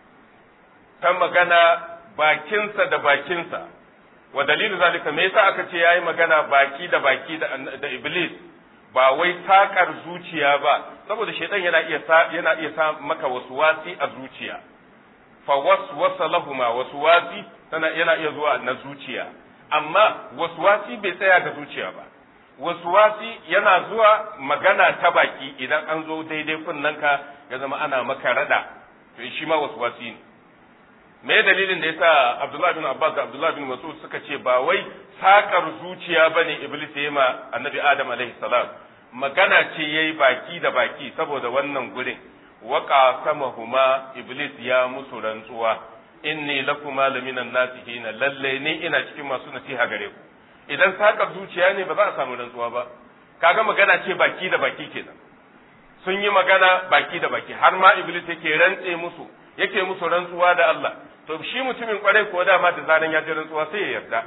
ta magana bakinsa da bakinsa wa dalilu zalika me yasa aka ce yayi magana baki da baki da, da iblis ba wai sakar zuciya ba saboda shaitan yana iya sa yana iya sa maka waswasi a zuciya fa waswasa lahuma waswasi tana yana iya zuwa na zuciya amma waswasi bai tsaya ga zuciya ba waswasi yana zuwa magana ta baki idan an zo daidai kunnanka ya zama ana maka rada to shi ma waswasi ne me dalilin da yasa Abdullah bin Abbas da Abdullah bin Mas'ud suka ce ba wai sakar zuciya bane Iblis ya ma Annabi Adam alaihi salam magana ce yayi baki da baki saboda wannan gurin wa qasamahuma Iblis ya musu rantsuwa inni lakuma laminan nasihin lalle ni ina cikin masu nasiha gare ku idan sakar zuciya ne ba za a samu rantsuwa ba kaga magana ce baki da baki kenan sun yi magana baki da baki har ma Iblis yake rantse musu yake musu rantsuwa da Allah to shi mutumin kwarai ko dama da zaran ya ji rantsuwa sai ya yarda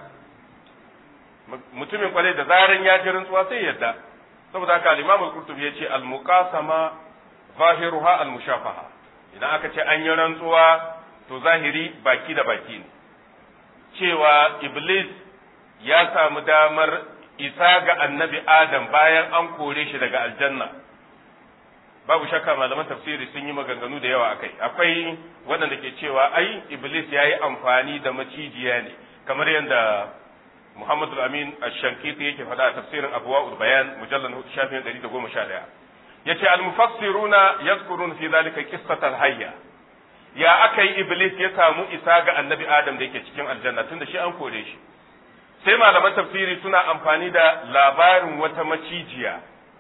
mutumin kwarai da zaran ya ji rantsuwa sai ya yarda saboda haka al-Imam al-Qurtubi yace al-muqasama zahiruha al-mushafaha idan aka ce an yi rantsuwa to zahiri baki da baki ne cewa iblis ya samu damar isa ga annabi adam bayan an kore shi daga aljanna babu shakka malaman tafsiri sun yi maganganu da yawa akai akwai waɗanda ke cewa ai iblis ya yi amfani da macijiya ne kamar yadda muhammadu amin ash-shankiti yake faɗa a tafsirin abwaul bayan mujallal shafin 111 yace al-mufassiruna yadhkurun fi dhalika qissatal hayya ya akai iblis ya samu isa ga annabi adam da yake cikin aljanna tunda shi an kore shi sai malaman tafsiri suna amfani da labarin wata macijiya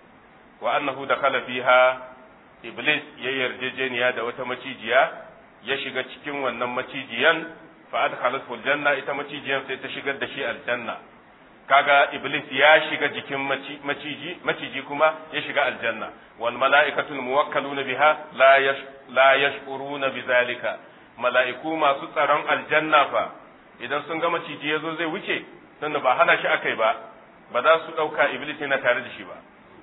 wa annahu dakhala fiha iblis ya yarjejeniya da wata macijiya ya shiga cikin wannan macijiyan fa adkhalathu aljanna ita macijiyan sai ta shigar da shi aljanna kaga iblis ya shiga jikin maciji maciji kuma ya shiga aljanna wal mala'ikatul muwakkaluna biha la yash la yashkuruna bizalika mala'iku masu tsaron aljanna fa idan sun ga maciji yazo zai wuce tunda ba hana shi akai ba ba za su dauka iblis yana tare da shi ba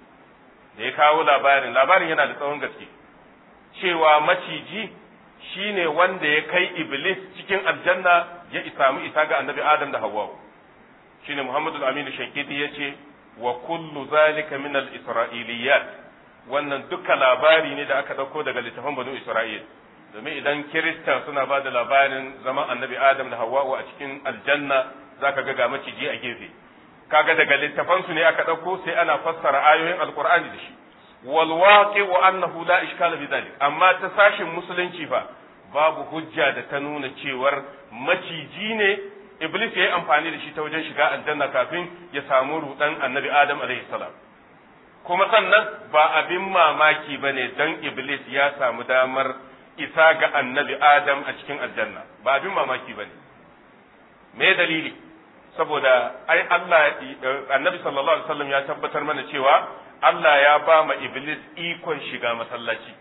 da ya kawo labarin labarin yana da tsawon gaske cewa maciji shine wanda ya kai iblis cikin aljanna ya samu isa ga annabi adam da hawwa shine muhammadu al-amin shankiti yace wa kullu zalika min al-isra'iliyat wannan duka labari ne da aka dauko daga littafin banu isra'il domin idan kirista suna ba da labarin zaman annabi adam da hawwa a cikin aljanna zaka ga ga maciji a gefe kaga daga littafansu ne aka ɗauko sai ana fassara ayoyin alkur'ani da shi wal waqi wa annahu la ishkala bi dhalik amma ta sashin musulunci fa babu hujja da ta nuna cewar maciji ne iblis ya yi amfani da shi ta wajen shiga aljanna kafin ya samu rudan annabi adam alaihi salam kuma sannan ba abin mamaki bane dan iblis ya samu damar isa ga annabi adam a cikin aljanna ba abin mamaki bane me dalili saboda ai Allah annabi sallallahu alaihi wasallam ya tabbatar mana cewa Allah ya ba ma iblis ikon shiga masallaci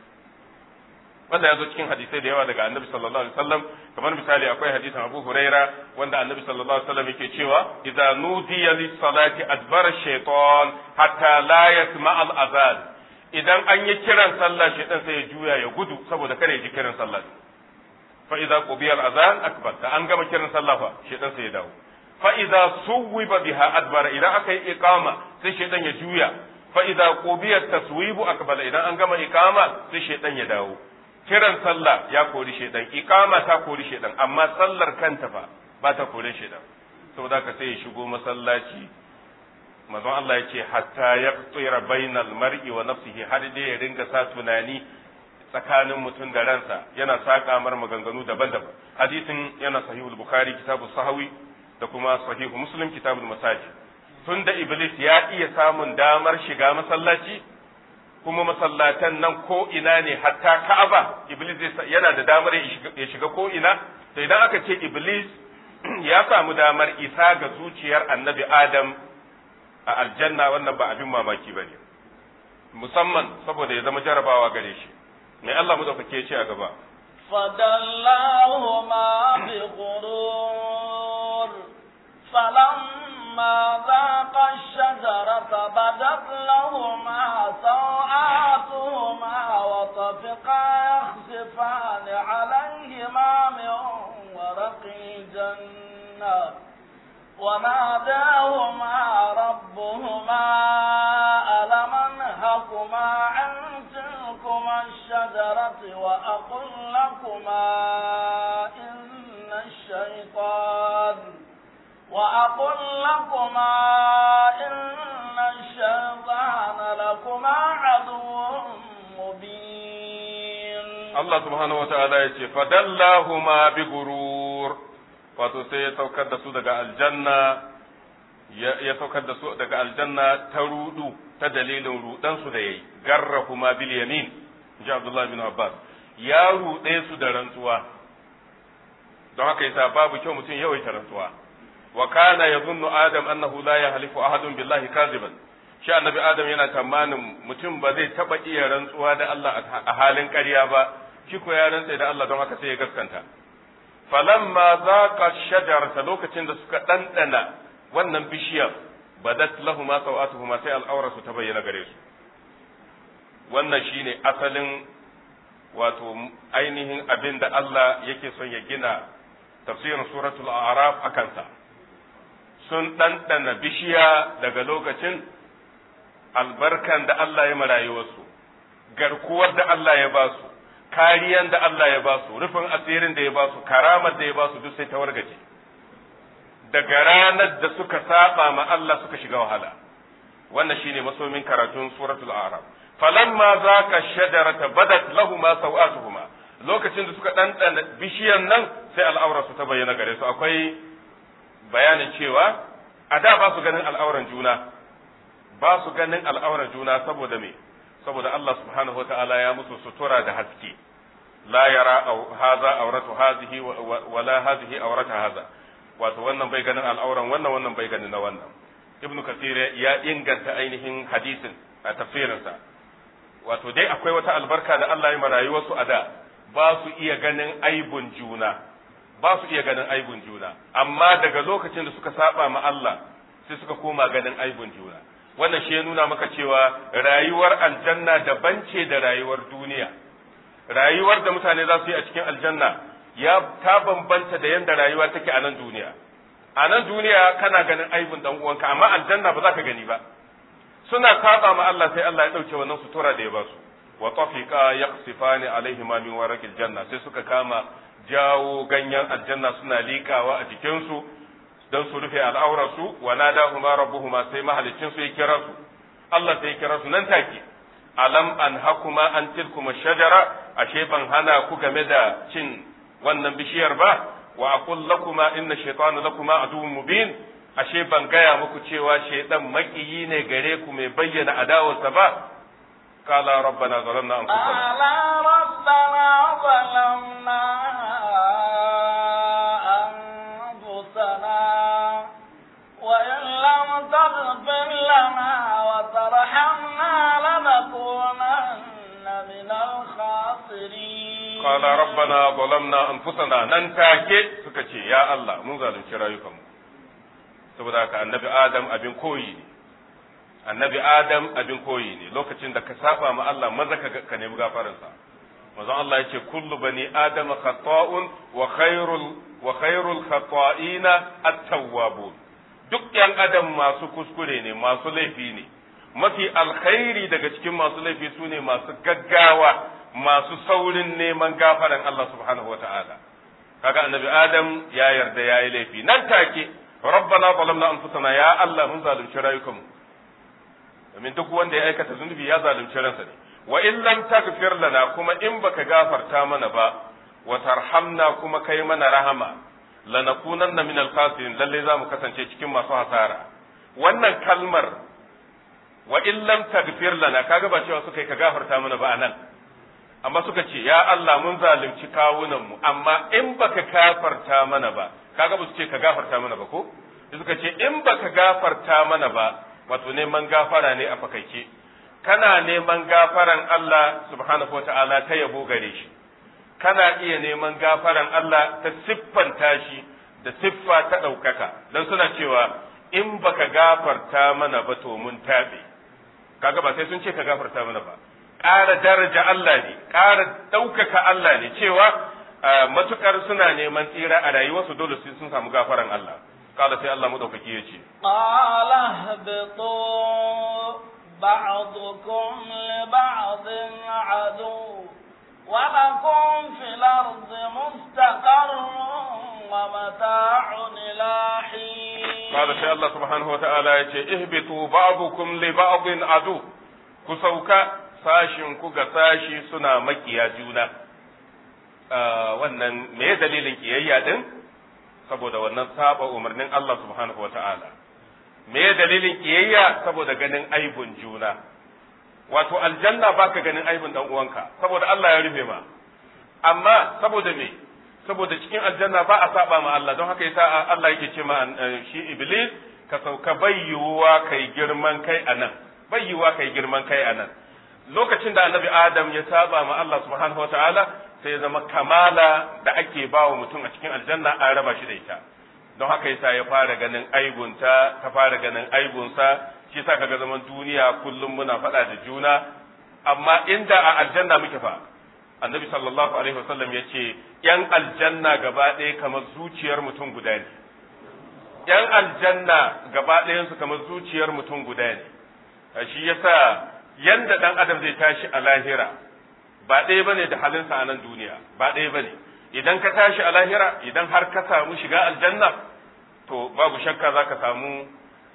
wanda ya zo cikin hadisai da yawa daga annabi sallallahu alaihi wasallam kamar misali akwai hadisin Abu Huraira wanda annabi sallallahu alaihi wasallam yake cewa idza nudiya lis salati adbara shaytan hatta la yasma al azan idan an yi kiran sallah shaytan sai ya juya ya gudu saboda kare ji kiran sallah fa idza qubiya al azan akbar da an gama kiran sallah fa shaytan sai ya dawo fa'iza suwiba biha adbara idan aka yi iqama sai shaidan ya juya fa'iza qubiyat taswibu akbala idan an gama iqama sai shaidan ya dawo kiran sallah ya kori shaidan iqama ta kori shaidan amma sallar kanta fa ba ta kore shaidan saboda ka sai ya shigo masallaci manzon Allah ya ce hatta yaqtira bainal mar'i wa nafsihi har dai ya ringa sa tunani tsakanin mutum da ransa yana saka mar maganganu daban-daban hadisin yana sahihul bukhari kitabu sahawi da kuma sahihu muslim kitabul masajid tun da iblis ya iya samun damar shiga masallaci kuma masallatan nan ko ina ne hatta ka'aba iblis yana da damar ya shiga ko ina to idan aka ce iblis ya samu damar isa ga zuciyar annabi adam a aljanna wannan ba abin mamaki bane musamman saboda ya zama jarabawa gare shi mai Allah mu ce ce a gaba فدلاهما بغرور فلما ذاقا الشجرة بدت لهما سوآتهما وطفقا يخسفان عليهما من ورق الجنة وناداهما ربهما ألم أنهكما عن تلكما الشجرة وأقل لكما إن الشيطان وأقل لكما إن الشيطان لكما عدو مبين الله سبحانه وتعالى يقول فدلاهما بغرور wato sai ya saukar da su daga aljanna ya saukar da su daga aljanna ta rudu ta dalilin rudansu da yayi garra kuma bil yamin ji Abdullah bin Abbas ya rude su da rantsuwa don haka yasa babu kyau mutum yawaita rantsuwa wa kana yazunnu adam annahu la yahlifu ahadun billahi kaziban shi annabi adam yana tamanin mutum ba zai taba iya rantsuwa da Allah a halin ƙarya ba shi ko ya rantsa da Allah don haka sai ya gaskanta falamma zaqa shajarata lokacin da suka dandana wannan bishiyar badat lahuma sawatuhuma sai al'auratu ta bayyana gare su wannan shine asalin wato ainihin abin da Allah yake son ya gina tafsirin suratul a'raf a kansa sun ɗanɗana bishiya daga lokacin albarkan da Allah ya marayuwarsu garkuwar da Allah ya ba su kariyan da Allah ya ba su rufin asirin da ya ba su karamar da ya ba su duk sai ta wargaje daga ranar da suka saba ma Allah suka shiga wahala wannan shine masomin karatun suratul a'raf falamma zaka shajarata badat lahuma sawatuhuma lokacin da suka ɗanɗana bishiyan nan sai al'aurar su ta bayyana gare su akwai bayanin cewa a da ba su ganin al'auran juna ba su ganin al'auran juna saboda me saboda Allah subhanahu wata'ala ya musu sutura da haske la yara haza auratu hazihi wala hazihi aurata haza wato wannan bai ganin al'auran wannan wannan bai ganin na wannan ibnu kasir ya inganta ainihin hadisin a tafsirinsa wato dai akwai wata albarka da Allah ya ma rayuwarsu a da ba su iya ganin aibun juna ba su iya ganin aibun juna amma daga lokacin da suka saba ma Allah sai suka koma ganin aibun juna wannan shi ya nuna maka cewa rayuwar aljanna daban ce da rayuwar duniya rayuwar da mutane za su yi a cikin aljanna ya ta bambanta da yadda rayuwa take a nan duniya a nan duniya kana ganin aibun dan uwanka amma aljanna ba za ka gani ba suna saba ma Allah sai Allah ya dauke wannan sutura da ya ba su wa tafiqa yaqsifani alaihi ma min waraqil janna sai suka kama jawo ganyen aljanna suna liƙawa a jikinsu don su rufe al'aurarsu wa nadahuma rabbuhuma sai mahalicin su ya kira su Allah sai ya kira su nan take alam an hakuma an tilkuma shajara ashe ban hana ku game da cin wannan bishiyar ba wa aqul lakuma inna shaytana lakuma aduwwun mubin ashe ban gaya muku cewa shaydan makiyi ne gare ku mai bayyana adawarsa ba قال ربنا ظلمنا أنفسنا قال ربنا ظلمنا أنفسنا وإن لم تغفر لنا وترحمنا لنكونن من الخاسرين قال ربنا ظلمنا أنفسنا ننتاكي سكتي يا الله من ظالم شرايكم saboda haka annabi adam abin koyi ne annabi adam abin koyi ne lokacin da ka saba ma Allah maza ka ka nemi gafaransa manzon Allah yace kullu bani adam khata'un wa khairul wa khairul khata'ina at-tawwabun duk yan adam masu kuskure ne masu laifi ne mafi alkhairi daga cikin masu laifi su ne masu gaggawa masu saurin neman gafaran Allah subhanahu wata'ala kaga annabi adam ya yarda yayi laifi nan take rabbana zalamna anfusana ya Allah mun zalunci rayukanmu domin duk wanda ya aikata zunubi ya zalunci ransa ne wa in lam taghfir lana kuma in baka gafarta mana ba wa tarhamna kuma kai mana rahama lanakunanna min al-khasirin lalle za mu kasance cikin masu hasara wannan kalmar wa in lam taghfir lana kaga ba cewa suka yi ka gafarta mana ba anan amma suka ce ya Allah mun zalunci kawunan mu amma in baka gafarta mana ba kaga ba su ce ka gafarta mana ba ko suka ce in baka gafarta mana ba wato neman gafara ne a fakaice kana neman gafaran Allah subhanahu wa ta'ala ta yabo gare shi kana iya neman gafaran Allah ta siffanta shi da siffa ta ɗaukaka don suna cewa in baka gafarta mana ba to mun taɓe kaga ba sai sun ce ka gafarta mana ba ƙara daraja Allah ne ƙara ɗaukaka Allah ne cewa matukar suna neman tsira a rayuwarsu dole sun samu gafaran Allah قال سي الله مدوكي يجي قال اهبطوا بعضكم لبعض عدو ولكم في الأرض مستقر ومتاع إلى حين قال سي الله سبحانه وتعالى يجي اهبطوا بعضكم لبعض عدو كسوكا sashin ku ga sashi suna makiya juna wannan me dalilin kiyayya din saboda wannan saba umarnin Allah subhanahu wata'ala me dalilin kiyayya saboda ganin aibun juna wato aljanna baka ganin aibun dan uwanka saboda Allah ya rufe ma amma saboda me saboda cikin aljanna ba a saba ma Allah don haka yasa Allah yake ce ma shi iblis ka sauka bayyuwa kai girman kai anan bayyuwa kai girman kai anan lokacin da annabi adam ya saba ma Allah subhanahu wata'ala sai ya zama kamala da ake ba wa mutum a cikin aljanna an raba shi da ita don haka yasa ya fara ganin aibunta ta fara ganin aibunsa shi yasa kaga zaman duniya kullum muna faɗa da juna amma inda a aljanna muke fa annabi sallallahu alaihi wasallam ya ce yan aljanna gaba ɗaya kamar zuciyar mutum guda ne yan aljanna gaba ɗayansu kamar zuciyar mutum guda ne shi yasa yanda ɗan adam zai tashi a lahira ba ɗaya bane da halinsa a nan duniya ba ɗaya bane idan ka tashi a lahira idan har ka samu shiga aljanna to babu shakka za ka samu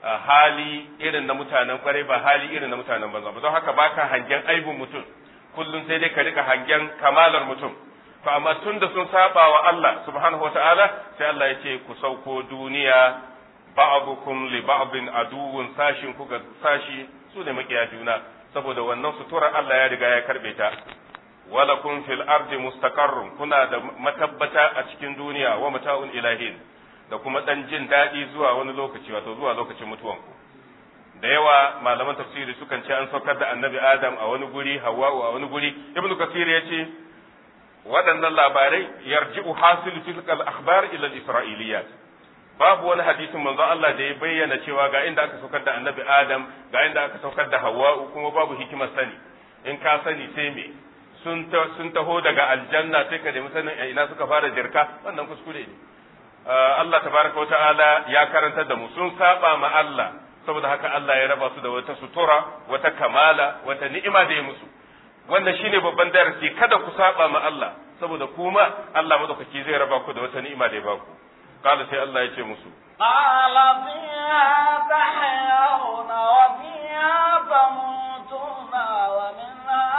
hali irin na mutanen kwarai ba hali irin na mutanen banza ba don haka baka hangen aibun mutum kullum sai dai ka rika hangen kamalar mutum to amma tun da sun saba wa Allah subhanahu wataala sai Allah ya ce ku sauko duniya ba'dukum li ba'din aduwwun sashin ku ga sashi su ne makiya juna saboda wannan suturar Allah ya riga ya karbe ta walakum fil ardi mustaqarrun kuna da matabbata a cikin duniya wa mata'un ilahin da kuma dan jin daɗi zuwa wani lokaci wato zuwa lokacin mutuwanku da yawa malaman tafsiri sukan ce an saukar da annabi adam a wani guri hawa'u a wani guri ibnu kasir ya ce waɗannan labarai yarji'u hasilu tilkal akhbar ila al-isra'iliyat babu wani hadisin manzo Allah da ya bayyana cewa ga inda aka saukar da annabi adam ga inda aka saukar da hawa'u kuma babu hikimar sani in ka sani sai me sun sun taho daga aljanna sai ka nemi sanin ina suka fara jirka wannan kuskure ne Allah tabaraka wa ta'ala ya karantar da mu sun saba ma Allah saboda haka Allah ya raba su da wata sutura wata kamala wata ni'ima da ya musu wannan shine babban darasi kada ku saba ma Allah saboda kuma Allah madaukaki zai raba ku da wata ni'ima da ya baku kala sai Allah ya ce musu قال فيها تحيون وفيها تموتون ومنها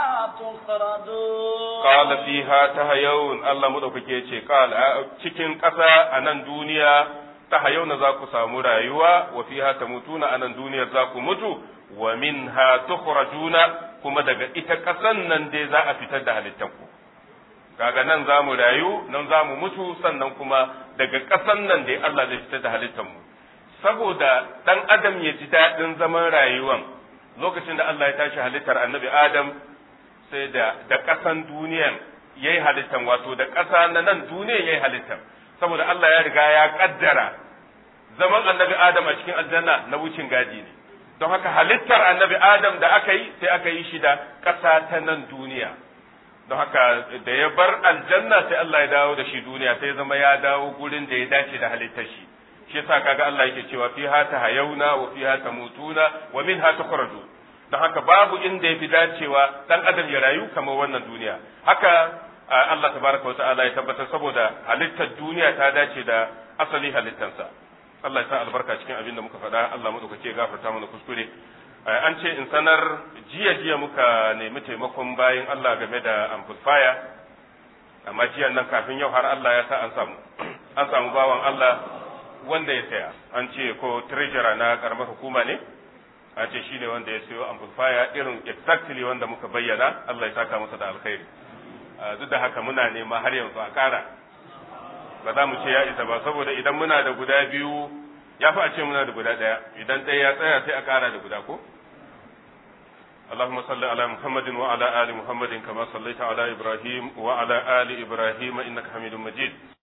تخرجون qala fiha tahayun Allah madaukake ya ce qala cikin ƙasa a nan duniya tahayuna za ku samu rayuwa wa fiha tamutuna a nan duniyar za ku mutu wa minha tukhrajuna kuma daga ita ƙasan nan dai za a fitar da halittanku kaga nan za mu rayu nan za mu mutu sannan kuma daga ƙasan nan dai Allah zai fitar da halittanmu saboda ɗan adam ya ji daɗin zaman rayuwan lokacin da Allah ya tashi halittar annabi Adam sai da da ƙasan duniyan ya yi halittan wato da ƙasa na nan duniyan ya yi halittan saboda Allah ya riga ya ƙaddara zaman annabi Adam a cikin aljanna na wucin gadi ne don haka halittar annabi Adam da aka yi sai aka yi shi da ƙasa ta nan duniya don haka da ya bar aljanna sai Allah ya dawo da shi duniya sai zama ya dawo gurin da ya dace da halittar shi shi yasa kaga Allah yake cewa fiha tahayuna wa fiha tamutuna wa minha tukhraju don haka babu inda yafi dacewa dan adam ya rayu kamar wannan duniya haka Allah tabaraka wata'ala ya tabbatar saboda halittar duniya ta dace da asali halittansa Allah ya sa albarka cikin abin da muka faɗa Allah madaukake gafarta mana kuskure an ce in sanar jiya jiya muka nemi taimakon bayan Allah game da amplifier amma jiyan nan kafin yau har Allah ya sa an samu an samu bawan Allah wanda ya saya an ce ko treasurer na karamar hukuma ne an ce shine wanda ya sayo amplifier irin exactly wanda muka bayyana Allah ya saka masa da alkhairi duk da haka muna nema har yanzu a ƙara ba za mu ce ya isa ba saboda idan muna da guda biyu ya fi a ce muna da guda ɗaya idan ɗaya ya tsaya sai a ƙara da guda ko اللهم صل على محمد وعلى آل محمد كما صليت على إبراهيم وعلى آل إبراهيم إنك حميد مجيد